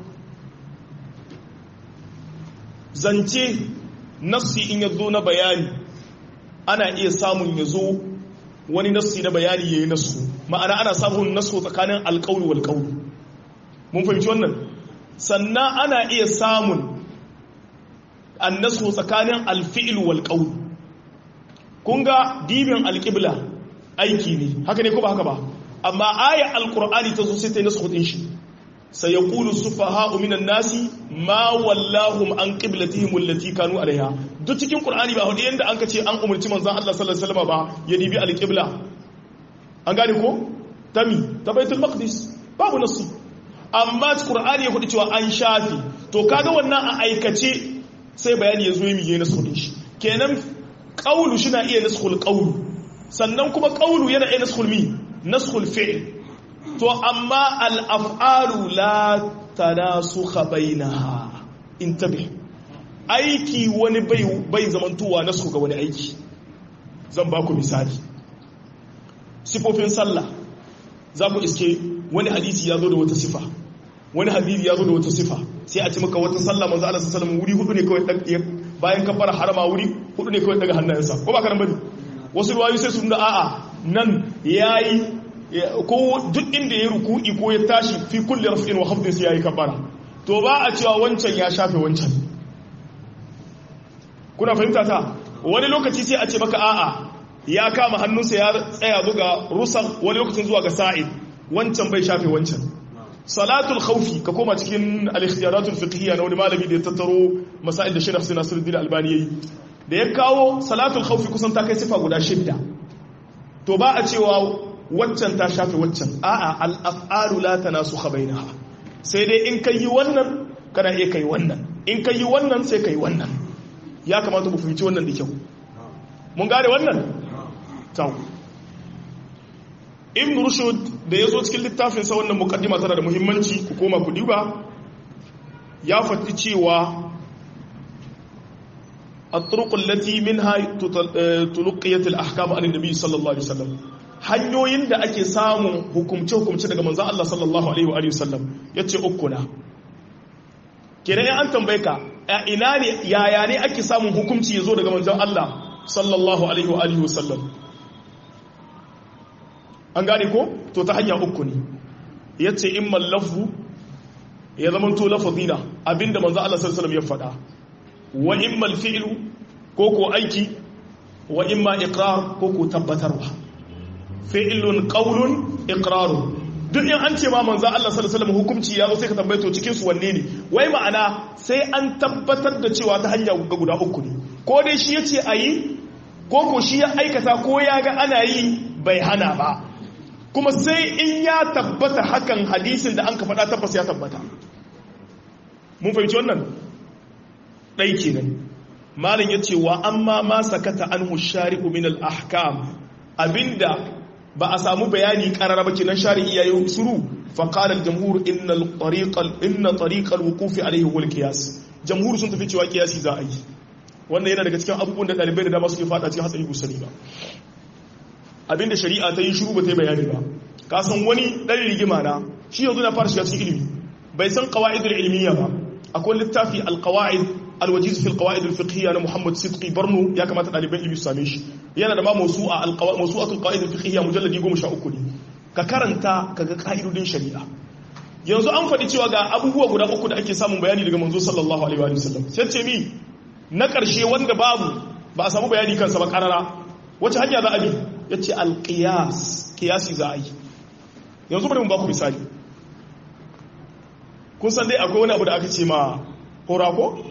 zance nassi in yazo na bayani ana iya samun ya zo wani nassi na bayani ya yi nassu ma'ana ana samun nassu tsakanin alƙauni wal ƙauni mun fahimci wannan sannan ana iya samun an nassu tsakanin alfi'il wal ƙauni kun ga dibin alƙibla aiki ne haka ne ko ba haka ba amma aya alƙur'ani ta zo sai ta yi nassu ɗin shi sayaqulu sufaha'u minan nasi ma wallahum an qiblatihim allati kanu alaiha duk cikin qur'ani ba hudu yanda an kace an umurci manzon Allah sallallahu alaihi wasallam ba ya dibi alqibla an gane ko tami ta baitul maqdis babu nasu amma qur'ani ya hudu cewa an shafi to kaga wannan a aikace sai bayani ya zo yi miye nasu din shi kenan qawlu shi na iya naskhul qawlu sannan kuma qawlu yana iya naskhul mi naskhul fi'l to amma al'af'alu la tanasukha bainaha intabi aiki wani bai zamantowa na su ga wani aiki zan ba ku misali sifofin sallah za ku iske wani hadisi ya zo da wata sifa wani hadisi ya zo da wata sifa sai a ci maka wata sallah manzo Allah sallallahu wuri hudu ne kawai bayan kafara harama wuri hudu ne kawai daga hannayensa ko ba ka nan bane wasu ruwayu sai sun da a'a nan yayi ko duk inda ya ruku'i ko ya tashi fi kulli raf'in wa khafdin sai yayi kabara to ba a cewa wancan ya shafe wancan kuna fahimta ta wani lokaci sai a ce maka a'a ya kama hannunsa ya tsaya zuga rusan wani lokacin zuwa ga sa'id wancan bai shafe wancan salatul khawfi ka koma cikin al-ikhtiyaratul fiqhiyya na wani malami da ya tattaro masail da Sheikh Hussein Nasiruddin Albani yayi da ya kawo salatul khawfi kusan ta kai sifa guda shidda to ba a cewa waccan ta shafe waccan a'a al'af'alu la tanasukha bainaha sai dai in kai wannan kana iya kai wannan in kai wannan sai kai wannan ya kamata mu fahimci wannan da kyau mun gane wannan tau ibn rushd da ya zo cikin littafin sa wannan mukaddima tana da muhimmanci ku koma ku duba ya faɗi cewa الطرق التي منها تلقيت الاحكام عن النبي صلى الله عليه وسلم hanyoyin da ake samun hukumce-hukumce daga manzan Allah sallallahu Alaihi wa sallam ya ce uku na kenan an tambaye ka a ina ne yaya ne ake samun hukumci ya zo daga manzan Allah sallallahu Alaihi wa sallam an gane ko to ta hanya uku ne ya ce in mallafu ya zama to lafazina abinda manzan Allah sallallahu Alaihi ya faɗa wa in malfi'ilu ko ko aiki wa in ma iqrar ko ko tabbatarwa fi'ilun qaulun iqrarun duk in an ce ma manzo Allah sallallahu alaihi wasallam hukunci ya zo sai ka tambaye to cikin su wanne ne wai ma'ana sai an tabbatar da cewa ta hanya ga guda uku ne ko dai shi yace ayi ko ko shi ya aikata ko ya ga ana yi bai hana ba kuma sai in ya tabbata hakan hadisin da an ka faɗa tabbas ya tabbata mun fahimci wannan ɗai kenan malin ya ce wa amma ma sakata anhu shari'u min al-ahkam abinda ba a samu bayani karara ba kenan shari'i yayi suru fa qala al-jamhur inna al-tariqa inna tariqa al-wuquf alayhi huwa al-qiyas jamhur sun tafi cewa qiyasi za a yi wannan yana daga cikin abubuwan da dalibai da dama suke fada cikin hatsari gusani ba abinda shari'a ta yi shuru ba ta yi bayani ba ka san wani dan rigima na shi yanzu na fara shiga cikin ilimi bai san qawaidul ilmiya ba akwai littafi al-qawaid alwajiz fil qawaid al fiqhiyya na Muhammad Sidqi Barno ya kamata daliban ilimi su same shi yana da ma mawsu'a al qawaid mawsu'atul qawaid al fiqhiyya mujalladi 13 ne ka karanta kaga kaidodin shari'a yanzu an faɗi cewa ga abubuwa guda uku da ake samun bayani daga manzo sallallahu alaihi wa sallam sai ce mi na ƙarshe wanda babu ba a samu bayani kansa ba karara wace hanya za a bi yace al qiyas qiyasi za a yi yanzu bari mu ba ku misali kun san dai akwai wani abu da aka ce ma hora ko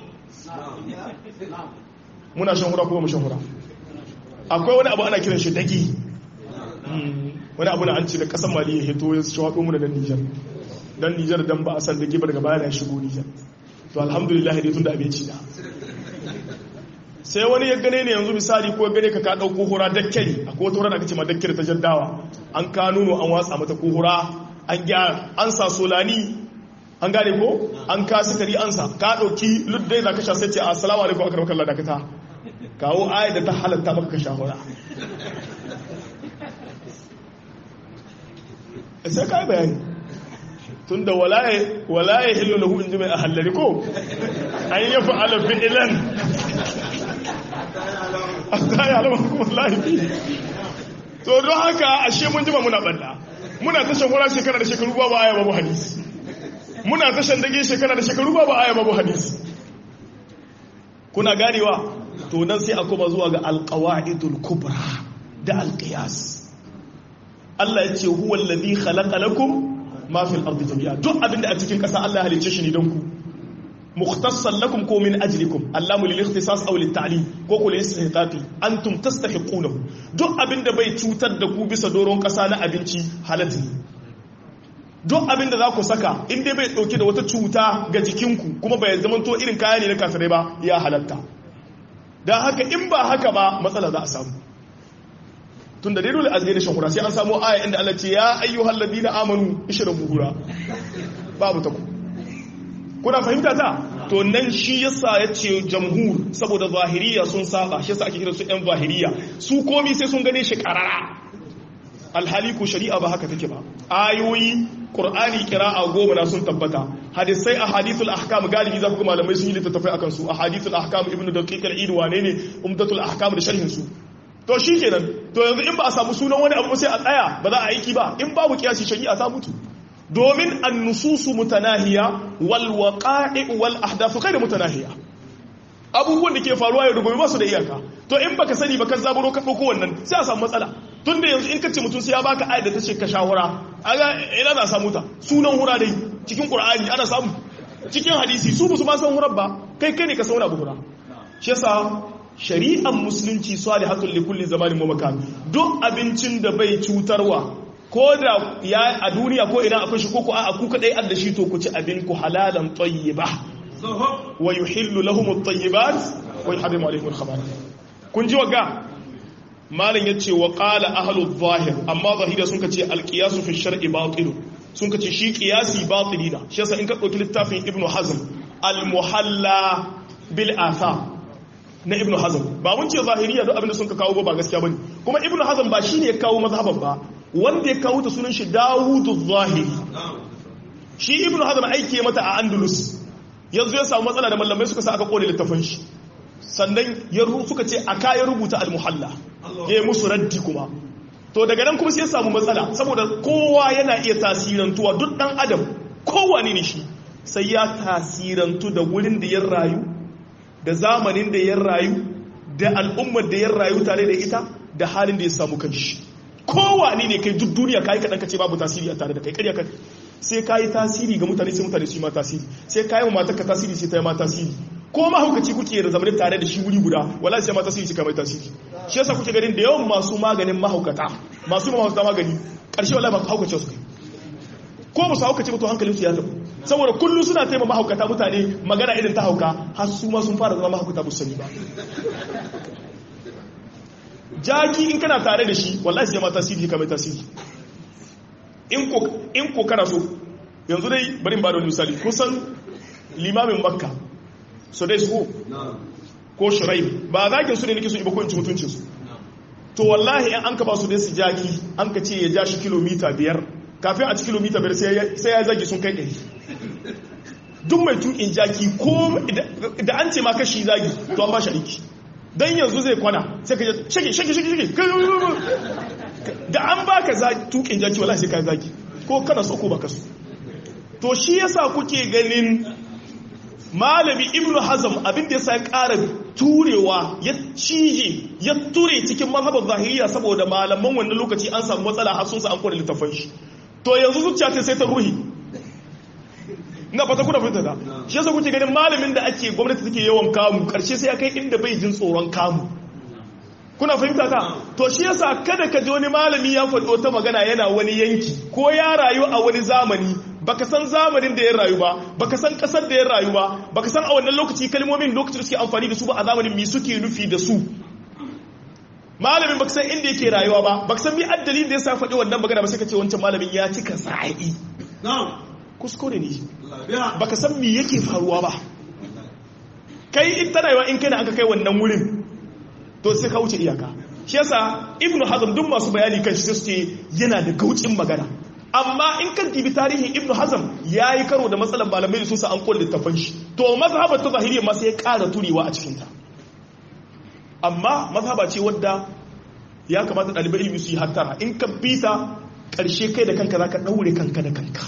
muna shan hura ko mu shan hura akwai wani abu ana kiran shi dagi wani abu na an ce da kasan mali ya hito ya shawaɗo mu da dan nijar dan nijar dan ba a san dagi ba daga baya na shigo nijar to alhamdulillah dai tun da abinci da sai wani ya gane ne yanzu misali ko gane ka ka ɗauko hura dakkari akwai wata hura da aka ce ma dakkari ta jaddawa an ka nuno an watsa mata ko hura an gyara an sa solani an gane ko an ka sukari ansa ka dauki luddai da ka sha sai ce assalamu alaikum akram kallah da kata kawo ayat da ta halatta maka ka shahura sai ka yi bayani tunda walaye walaye hillu lahu inji mai ahallari ko an yi fa'ala fi'lan ta yi alama kuma lahi to don haka ashe mun jima muna balla muna ta shahura shekara da shekaru babu aya babu hadisi muna tashan dage shekara da shekaru ba ba aya babu hadisi kuna ganewa to nan sai a koma zuwa ga alqawaidul kubra da alqiyas Allah ya ce huwa alladhi khalaqa lakum ma fil ardi jami'a duk abinda a cikin kasa Allah ya halice shi ne don ku mukhtassan lakum ko min ajlikum allamu lil ikhtisas aw lit ta'lim ko ko lil istihqaqi antum tastahiqunahu duk abinda bai cutar da ku bisa doron kasa na abinci halatu duk abin da za ku saka in dai bai dauke da wata cuta ga jikinku kuma bai zama to irin kaya ne na kafirai ba ya halatta don haka in ba haka ba matsala za a samu tun da dai dole azgai da shahura sai an samu aya inda Allah ce ya ayyuhal ladina amanu ishrabu hura babu ta ku kuna fahimta ta to nan shi yasa ya ce jamhur saboda zahiriya sun saba shi yasa ake kira su yan zahiriya su komi sai sun gane shi karara alhali ko shari'a ba haka take ba ayoyi qur'ani qira'a goma na sun tabbata hadisai ahadithul ahkam galibi za ku ga malamai sun yi littattafai akan su ahadithul ahkam ibnu daqiq al-eid wane ne umdatul ahkam da sharhin su to shikenan to yanzu in ba a samu sunan wani abu sai a tsaya ba za a aiki ba in babu kiyasi shari'a ta mutu domin an-nususu mutanahiya wal waqa'i wal ahdath ghayr mutanahiya abubuwan da ke faruwa yau da gobe ba su da iyaka to in baka sani ba ka zaburo ka dauko wannan sai a samu matsala tun da yanzu in ka ce mutum sai ya baka ayat da ta ce ka shawara aga ina za samu ta sunan hura dai cikin qur'ani ana samu cikin hadisi su ba su ma san hurar ba kai kai ne ka sauna hura shi yasa shari'ar musulunci salihatul li kulli zamanin wa makan duk abincin da bai cutarwa ko da ya a duniya ko ina akwai shi ko ko a ku kadai adda shi to ku ci abin ku halalan tayyiba wa yuhillu lahum at-tayyibat wa yuharrimu alayhim al-khabaith kun ji waga malam yace wa qala ahlu zahir amma zahira sun kace al-qiyas fi shar'i batil sun kace shi qiyasi batili da shi yasa in ka dauki littafin ibnu hazm al-muhalla bil athar na ibnu hazm ba mun ce zahiriya duk abinda sun ka kawo ba gaskiya bane kuma ibnu hazm ba shine ya kawo mazhaban ba wanda ya kawo ta sunan shi dawudu zahiri shi ibnu hazm aiki mata a andalus yanzu ya samu matsala da mallamai suka sa aka kone littafin shi sannan ya suka ce aka ya rubuta al-muhalla ya yi musu raddi kuma to daga nan kuma sai ya samu matsala saboda kowa yana iya tasirantuwa duk dan adam kowane ne shi sai ya tasirantu da wurin da ya rayu da zamanin da ya rayu da al'ummar da ya rayu tare da ita da halin da ya samu kanshi kowane ne kai duk duniya kai kadan kace babu tasiri a tare da kai ƙarya kai sai kai tasiri ga mutane sai mutane su yi ma tasiri sai kai ma matarka tasiri sai ta yi ma tasiri ko mahaukaci kuke da zamanin tare da shi wuri guda wala sai ma tasiri sai mai tasiri shi yasa kuke ganin da yawan masu maganin mahaukata masu mahaukata magani ƙarshe wala ba haukace su kai ko ba su haukace ba to hankalin su ya tafi saboda kullu suna taimaka mahaukata mutane magana irin ta hauka har su ma sun fara zama mahaukata ba su sani ba jaki in kana tare da shi wallahi sai ma tasiri kamar tasiri in ko in ko kana so yanzu dai bari ba da wani misali kusan limamin makka so dai su ko shirai ba zakin su ne nake so iba ko in ci mutuncin su to wallahi in an ka ba su dai su jaki an ka ce ya ja shi kilomita biyar kafin a ci kilomita biyar sai ya zagi sun kai ɗari duk mai tukin jaki ko da an ce ma kashi zagi to an ba shi aiki don yanzu zai kwana sai ka shage shage shage shage da an ba ka tukin jaki wala sai ka zagi ko kana so ko baka so to shi yasa kuke ganin malami ibnu hazm abin da yasa ya ƙara turewa ya cije ya ture cikin mazhabar zahiriya saboda malaman wannan lokaci an samu matsala har sun sa an kore littafin shi to yanzu zuciya ta sai ta ruhi na fata kuna fahimta da shi yasa kuke ganin malamin da ake gwamnati take yawan kamu karshe sai ya kai inda bai jin tsoron kamu kuna fahimta ta to shi yasa kada ka ji wani malami ya faɗi wata magana yana wani yanki ko ya rayu a wani zamani baka san zamanin da ya rayu ba baka san kasar da ya rayu ba baka san a wannan lokaci kalmomin lokacin da suke amfani da su ba a zamanin mi suke nufi da su malamin baka san inda yake rayuwa ba baka san mi addalin da yasa faɗi wannan magana ba sai ka ce wancan malamin ya cika sa'i kuskure ne baka san me yake faruwa ba kai in tana yawa in kai na aka kai wannan wurin to sai ka wuce iyaka shi yasa ibnu hazm duk masu bayani kan shi suke yana da gaucin magana amma in kan dibi tarihin ibnu hazm yayi karo da matsalan malamai da sun sa an kulle littafin shi to mazhabar ta zahiriya ma sai ya ƙara turewa a cikin ta amma mazhaba ce wadda ya kamata ɗalibai ilimi su yi hattara in ka bita ƙarshe kai da kanka za ka ɗaure kanka da kanka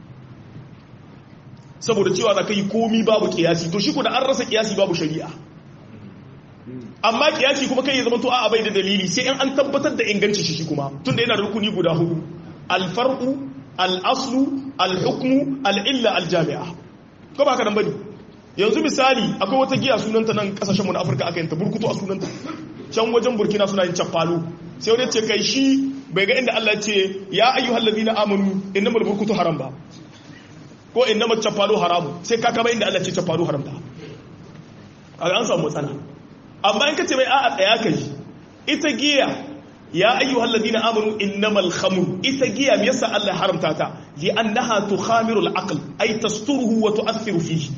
saboda cewa za ka yi komi babu kiyasi to shi da an rasa kiyasi babu shari'a amma kiyasi kuma kai ya zama to a bai da dalili sai in an tabbatar da inganci shi kuma tunda yana da rukuni guda hudu alfar'u al'aslu alhukmu al'illa aljami'a ko ba ka nan bane yanzu misali akwai wata giya sunanta nan kasashen mu na Afirka aka yanta burkutu a sunanta can wajen Burkina suna yin chapalo sai wani ce kai shi bai ga inda Allah ya ce ya ayyuhal ladina amanu innamal burkutu haram ba ko inna mace faru haramu sai ka kama inda Allah ce faru haramta a an samu matsala amma in ka ce mai a'a tsaya ka ji ita giya ya ayyuhal ladina amanu innamal khamr ita giya me yasa Allah haramta ta li annaha tukhamiru al-aql ay tasturuhu wa tu'athiru fihi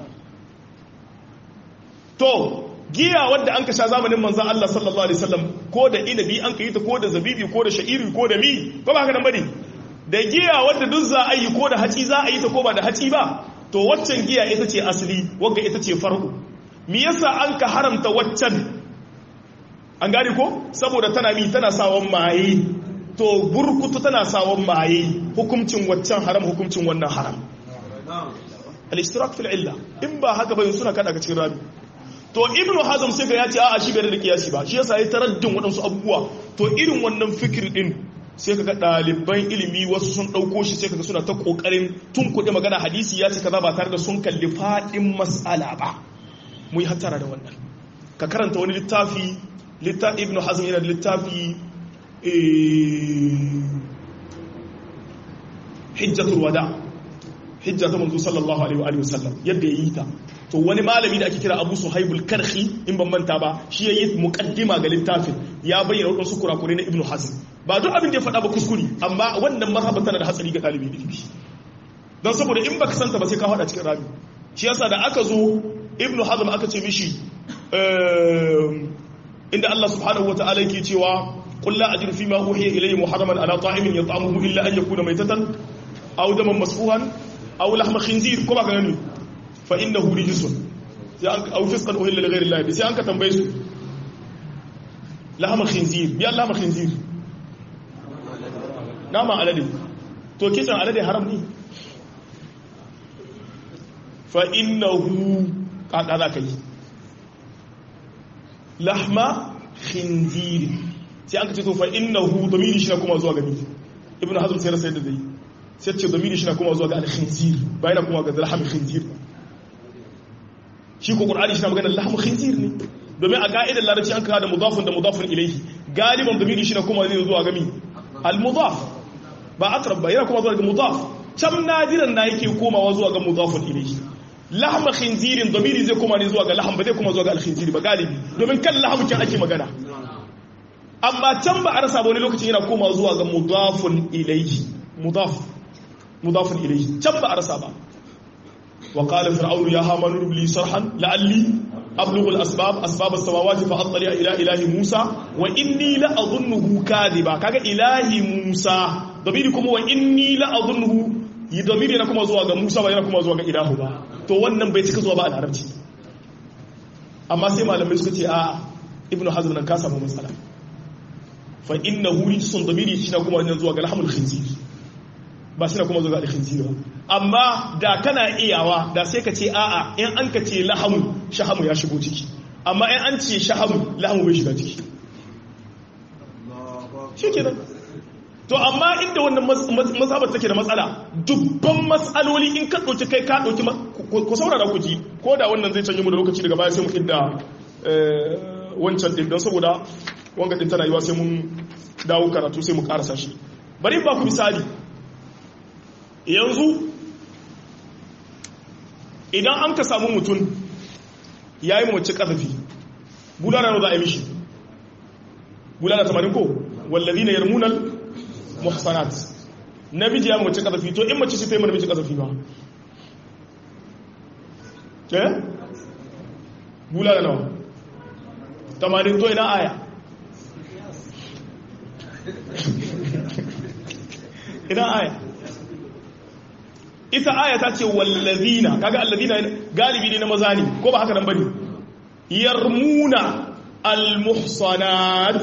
to giya wadda an kasha zamanin manzon Allah sallallahu alaihi wasallam ko da inabi an kai ta ko da zabibi ko da sha'iri ko da mi ko ba haka nan bane da giya wadda duk za a yi ko da haci za a yi ta ko ba da haci ba to waccan giya ita ce asali wagga ita ce farko me yasa an ka haramta waccan an gane ko saboda tana mi tana sawon maye to burkutu tana sawon maye hukuncin waccan haram hukuncin wannan haram al-ishtirak fil illa in ba haka ba suna kada ga cikin rami to ibnu hazm sai ga ya ce a'a shi bai da kiyasi ba shi yasa ya taraddin waɗansu abubuwa to irin wannan fikir din sai kaga ɗaliban ilimi wasu sun ɗauko shi sai kaga suna ta ƙoƙarin tun kuɗi magana hadisi ya ce kaza ba tare da sun kalli faɗin mas'ala ba mu yi hattara da wannan ka karanta wani littafi littafi ibnu hazm yana da littafi hijjatul wada hijja ta manzo sallallahu alaihi wa sallam yadda yayi ta to wani malami da ake kira Abu Suhaibul Karhi in ban manta ba shi yayi muqaddima ga littafin ya bayyana wasu kurakure na Ibn Hazm ba duk abin da ya faɗa ba kuskure amma wannan mazhaba tana da hatsari ga ɗalibi ilimi don saboda in baka santa ba sai ka faɗa cikin rabi shi yasa da aka zo Ibn Hazm aka ce mishi inda Allah subhanahu wataala yake cewa qul la ajru fima uhiya ilayya muharraman ala ta'imin yat'amuhu illa an yakuna maytatan aw daman masfuhan aw lahma khinzir ko ba ka gani fa innahu rijsun sai an aw fisqan uhilla li ghayri Allah sai an ka tambaye su lahma khinzir ya lahma khinzir nama alade to kisan alade haram ne fa innahu kaka za ka yi lahma khinzir sai an ka ce to fa innahu domini shi na kuma zuwa gani ibnu hazm sai rasa yadda zai sai ce domini shi na kuma zuwa ga al-khinzir ba yana kuma ga lahma khinzir shi ko qur'ani shi na magana lahma khinzir ne domin a ka'idar larabci an kawo da mudafun da mudafun ilaihi galiban domini shi na kuma zai zuwa gami al-mudaf ba akrab ba yana kuma zuwa ga mudaf can nadiran na yake komawa zuwa ga mudafun ilaihi lahma khinzirin domini zai koma ne zuwa ga laham ba zai koma zuwa ga al-khinzir ba galibi domin kan laham kin ake magana amma can ba a rasa ba wani lokacin yana koma zuwa ga mudafun ilaihi mudaf mudafun ilaihi can ba a rasa ba wa qala fir'aunu ya hamanu rubli sarhan la'alli ablughu al-asbab asbab as-samawati fa attali ila ilahi musa wa inni la adhunnuhu kadhiba kaga ilahi musa dabiri kuma wa inni la adhunnuhu yi dabiri yana kuma zuwa ga musa ba yana kuma zuwa ga ilahu ba to wannan bai cika zuwa ba a larabci amma sai malamai suka ce a ibnu hazm nan ka samu matsala fa innahu rijsun dabiri shi na kuma wannan zuwa ga lahmul khinzir ba shi na kuma zuwa ga khinzir ba amma da kana iyawa da sai ka ce a'a in an ka ce lahamu shahamu ya shigo ciki amma in an ce shahamu lahamu bai shiga ciki shi kenan to amma inda wannan mazhabar take da matsala dubban matsaloli in ka ɗauki kai ka ɗauki ku saurara ku ji ko da wannan zai canje mu da lokaci daga baya sai mu inda wancan ɗin don saboda wanga ɗin tana yiwa sai mun dawo karatu sai mu karasa shi bari ba ku misali yanzu idan an ka samu mutum ya yi mace ƙazafi bulana na za a yi mishi bulana tamarin ko wallazi na yarmunan muhsanat namiji ya mace ƙazafi to in mace ce ta yi namiji ƙazafi ba ke? bulana nawa tamarin to ina aya ina aya ita aya ta ce wallazina kaga allazina galibi ne na maza ne ko ba haka nan bane yarmuna almuhsanat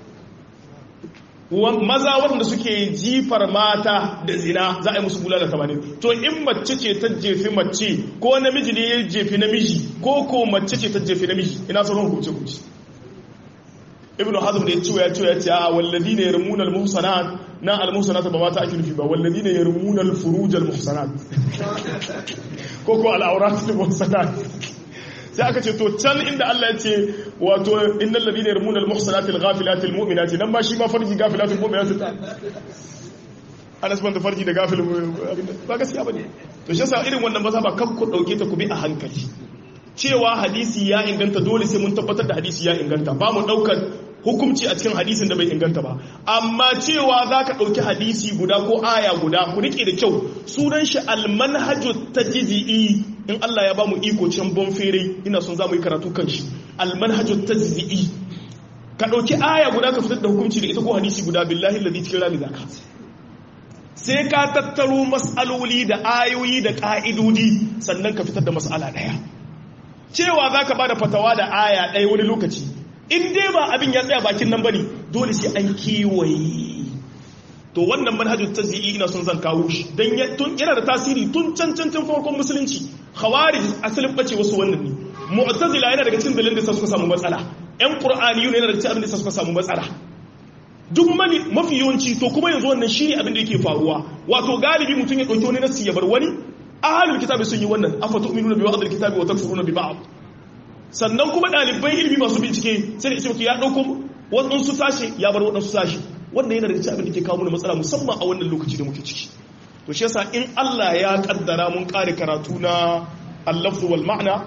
maza wanda suke jifar mata da zina za a yi musu bulala tamanin to in mace ce ta jefi mace ko namiji ne ya jefi namiji ko ko mace ce ta jefi namiji ina sauran hukunce hukunci ibnu hazm da ya ce ya ce ya ce a walladina yarmuna almuhsanat na almuhsanat ba mata ake nufi ba walladina yarmuna alfuruj almuhsanat ko ko al'aurat almuhsanat sai aka ce to can inda Allah ya ce wato innal ladina yarmuna almuhsanat alghafilat almu'minat nan ba shi ma farji ghafilat almu'minat ta Anas ban da farji da gafil ba gaskiya bane to shi yasa irin wannan maza ba kan ku dauke ta ku bi a hankali cewa hadisi ya inganta dole sai mun tabbatar da hadisi ya inganta ba mu daukar hukumci a cikin hadisin da bai inganta ba amma cewa za ka ɗauki hadisi guda ko aya guda ku riƙe da kyau sunan shi almanhaju ta jizi'i in Allah ya ba mu iko can bon fere ina son za mu yi karatu kan shi almanhaju ta jizi'i ka ɗauki aya guda ka fitar da hukumci da ita ko hadisi guda billahi ladhi cikin rami zaka sai ka tattaro mas'aloli da ayoyi da ƙa'idodi sannan ka fitar da mas'ala ɗaya cewa za ka ba da fatawa da aya ɗaya wani lokaci in dai ba abin ya tsaya bakin nan bane dole sai an kewaye to wannan manhajin tazyi'i ina son zan kawo shi dan tun yana da tasiri tun can can can farkon musulunci khawarij asalin bace wasu wannan ne mu'tazila yana daga cikin dalilin da suka samu matsala ƴan qur'aniyun yana daga cikin abin da suka samu matsala duk mani mafi yawanci to kuma yanzu wannan shine abin da yake faruwa wato galibi mutum ya dauki wani nasi ya bar wani ahlul kitabi sun yi wannan afa tu'minuna bi ba'd al-kitabi wa takfuruna bi ba'd sannan kuma ɗaliban ilimi masu bincike sai da ismaki ya ɗauko waɗansu sashe ya bar waɗansu sashe wanda yana da cikin abin da ke kawo mana matsala musamman a wannan lokaci da muke ciki to shi yasa in Allah ya kaddara mun kare karatu na al-lafz wal ma'na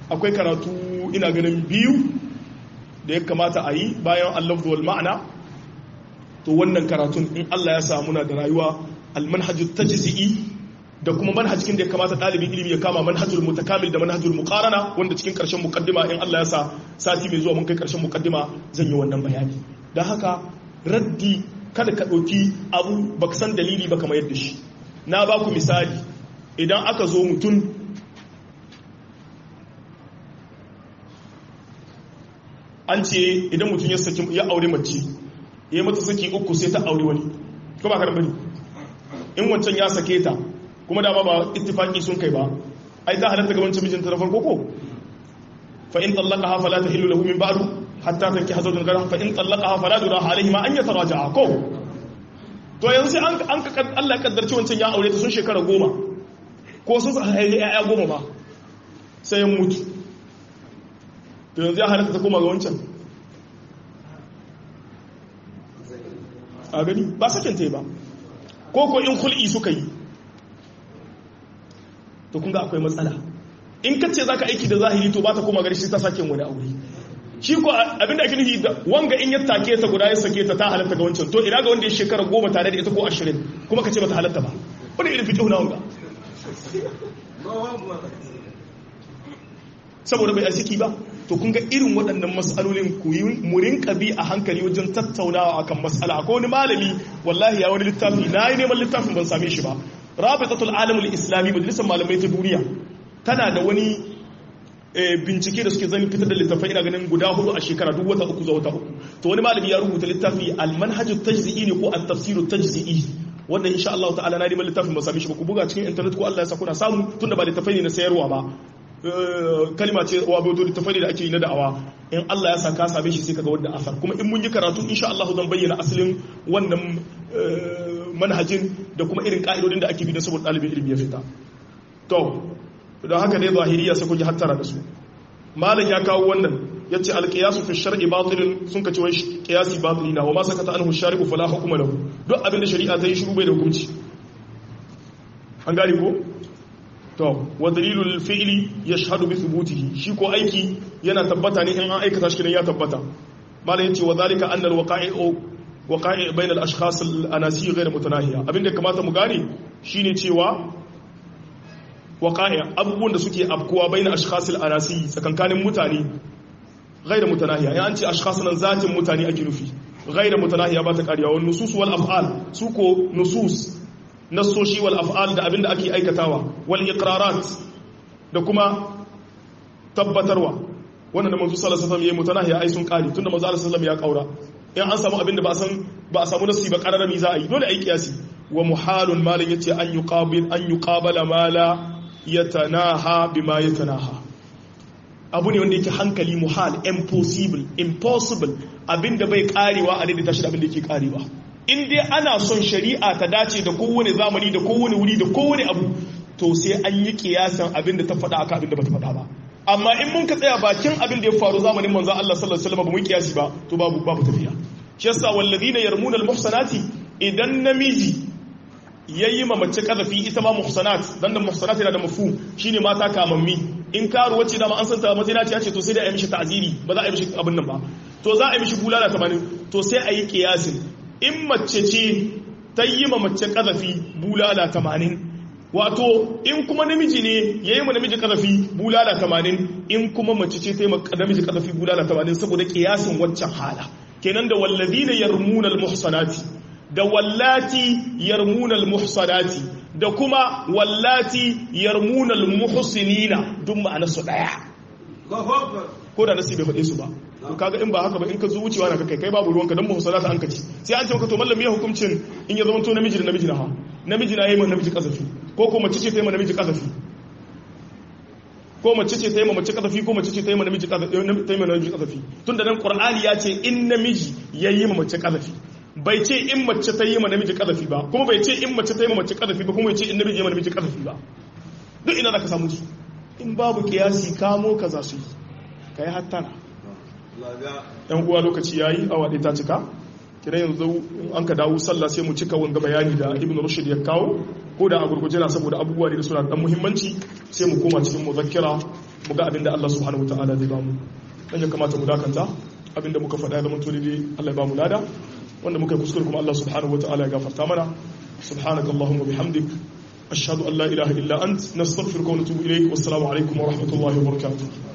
akwai karatu ina ganin biyu da ya kamata a yi bayan allafzu wal ma'ana to wannan karatun in Allah ya samu na da rayuwa almanhajut tajzi'i da kuma manhajin da ya kamata ɗalibin ilimi ya kama manhajul mutakamil da manhajul muqarana wanda cikin ƙarshen muqaddima in Allah ya sa sati mai zuwa mun kai ƙarshen muqaddima zan yi wannan bayani dan haka raddi kada ka ɗauki abu baka san dalili ba kamar yadda shi na ba ku misali idan aka zo mutum an ce idan mutum ya saki ya aure mace ya yi mata saki uku sai ta aure wani ko ba ka bane in wancan ya sake ta kuma dama ba ittifaki sun kai ba ai ta halatta gaban mijinta na farko ko fa in talaqaha fala tahillu lahu min ba'du hatta tanki hazawjan gara fa in talaqaha fala junaha alayhi ma an yataraja'a ko to yanzu sai an an ka Allah ya kaddarci wancan ya aure ta sun shekara goma ko sun haifi ƴaƴa goma ba sai ya mutu to yanzu ya halatta ta koma ga wancan a gani ba sakin ta yi ba ko ko in hul'i suka yi to kun ga akwai matsala in ka ce za ka aiki da zahiri to ba ta koma gari shi ta sake wani aure shi ko abinda ake nufi da wanga in ya take ta guda ya sake ta ta halatta ga wancan to ina ga wanda ya shekara goma tare da ita ko ashirin kuma ka ce ba ta halatta ba wani irin fiƙi na wanga saboda bai arziki ba to kun ga irin waɗannan matsalolin ku yi murin bi a hankali wajen tattaunawa akan matsala akwai wani malami wallahi ya wani littafi na yi neman littafin ban same shi ba rabitatul alamul islami majalisar malamai ta duniya tana da wani bincike da suke zan fitar da littafai ina ganin guda hudu a shekara duk wata uku zuwa wata uku to wani malami ya rubuta littafi al-manhajut tajzi'i ne ko at-tafsirut tajzi'i wanda insha Allah ta'ala na neman littafin ba same shi ba ku buga cikin internet ko Allah ya sa kuna samu tunda ba littafai ne na sayarwa ba kalma ce wa bai littafai da ake yi na da'awa in Allah ya sa ka same shi sai kaga wanda asar kuma in mun yi karatu insha Allah zan bayyana asalin wannan manhajin da kuma irin ka'idodin da ake bi don saboda ɗalibin ilimi ya fita to don haka ne zahiriya sai kun ji hattara da su malam ya kawo wannan ya ce alƙiyasu fi shar'i batilin sun ka ce wai ƙiyasi batili na wa ma sakata anhu shari'u fala hukuma lahu duk abin da shari'a ta yi shiru bai da hukunci an gane ko to wa dalilul fi'li yashhadu bi thubutihi shi ko aiki yana tabbata ne in an aikata shi ya tabbata malam yace wa zalika anna alwaqa'i'u waqa'i' bayna al-ashkhas al-anasi ghayr mutanahiya abinda kamata mu gane shine cewa waqa'i' abubuwan da suke afkuwa bayna ashkhas al-anasi tsakankanin mutane ghayr mutanahiya ya an ce ashkhas nan zatin mutane ake nufi ghayr mutanahiya ba ta kariya wa nusus wal af'al su ko nusus nassoshi wal af'al da abinda ake aikatawa wal iqrarat da kuma tabbatarwa wannan da manzo sallallahu alaihi wasallam yayi mutanahiya ai sun kare tunda manzo sallallahu alaihi wasallam ya kaura in an samu abinda ba san ba a samu nassi ba kararami za a yi dole ai kiyasi wa muhalun malin yace an yuqabil an yuqabala mala yatanaha bima yatanaha abu ne wanda yake hankali muhal impossible impossible abinda bai karewa a daidaita shi da abinda yake karewa in dai ana son shari'a ta dace da kowane zamani da kowane wuri da kowane abu to sai an yi kiyasan abinda ta faɗa aka abinda bata faɗa ba amma in mun ka tsaya bakin abin da ya faru zamanin manzo Allah sallallahu alaihi wasallam ba mu kiyasi ba to babu babu tafiya shi yasa walladina yarmuna almuhsanati idan namiji yayi ma mace kazafi ita ma muhsanat dan da muhsanat yana da mafhum shine mata kamammi in karu wacce da ma an san ta mazina ce ce to sai da a yi mishi ta'ziri ba za a yi mishi abin nan ba to za a yi mishi bulala 80 to sai a yi kiyasin in mace ce ta yi ma mace kazafi bulala 80 wato in kuma namiji ne ya yi ma namiji kazafi bulala 80 in kuma mace ce ta yi ma namiji kazafi bulala 80 saboda kiyasin waccan hala kenan da wallazina yarmuna almuhsanati da wallati yarmuna almuhsanati da kuma wallati yarmuna almuhsinina duk ma'anar su daya ko da nasi bai faɗe su ba to kaga in ba haka ba in ka zo wucewa na kai kai babu ruwanka dan muhsanata an kaci sai an ce maka to mallam ya hukuncin in ya zama to namiji da namiji na ha namiji na yayi ma namiji kazafi ko ko mace ce ta yi ma namiji kazafi ko mace ce ta yi ma mace kazafi ko mace ce ta yi ma namiji kazafi ta yi ma namiji kazafi tunda nan qur'ani ya ce in namiji yayi ma mace kazafi bai ce in mace ta yi ma namiji kazafi ba kuma bai ce in mace ta yi ma mace kazafi ba kuma bai ce in namiji ya ma namiji kazafi ba duk ina zaka samu su in babu kiyasi kamo ka za su yi kai hattana yan uwa lokaci yayi awa ɗaya ta cika kira yanzu an ka dawo sallah sai mu cika wanga bayani da ibn rushd ya kawo ko da a gurguje na saboda abubuwa da suna da muhimmanci sai mu koma cikin muzakkira mu ga abin da Allah subhanahu wataala zai ba mu dan ya kamata mu dakanta abin da muka faɗa ya zama to dai Allah ya ba mu lada wanda muka yi kuskure kuma Allah subhanahu wataala ya gafarta mana subhanaka allahumma bihamdik ashhadu an la ilaha illa ant nastaghfiruka wa natubu ilayk wassalamu alaikum wa rahmatullahi wa barakatuh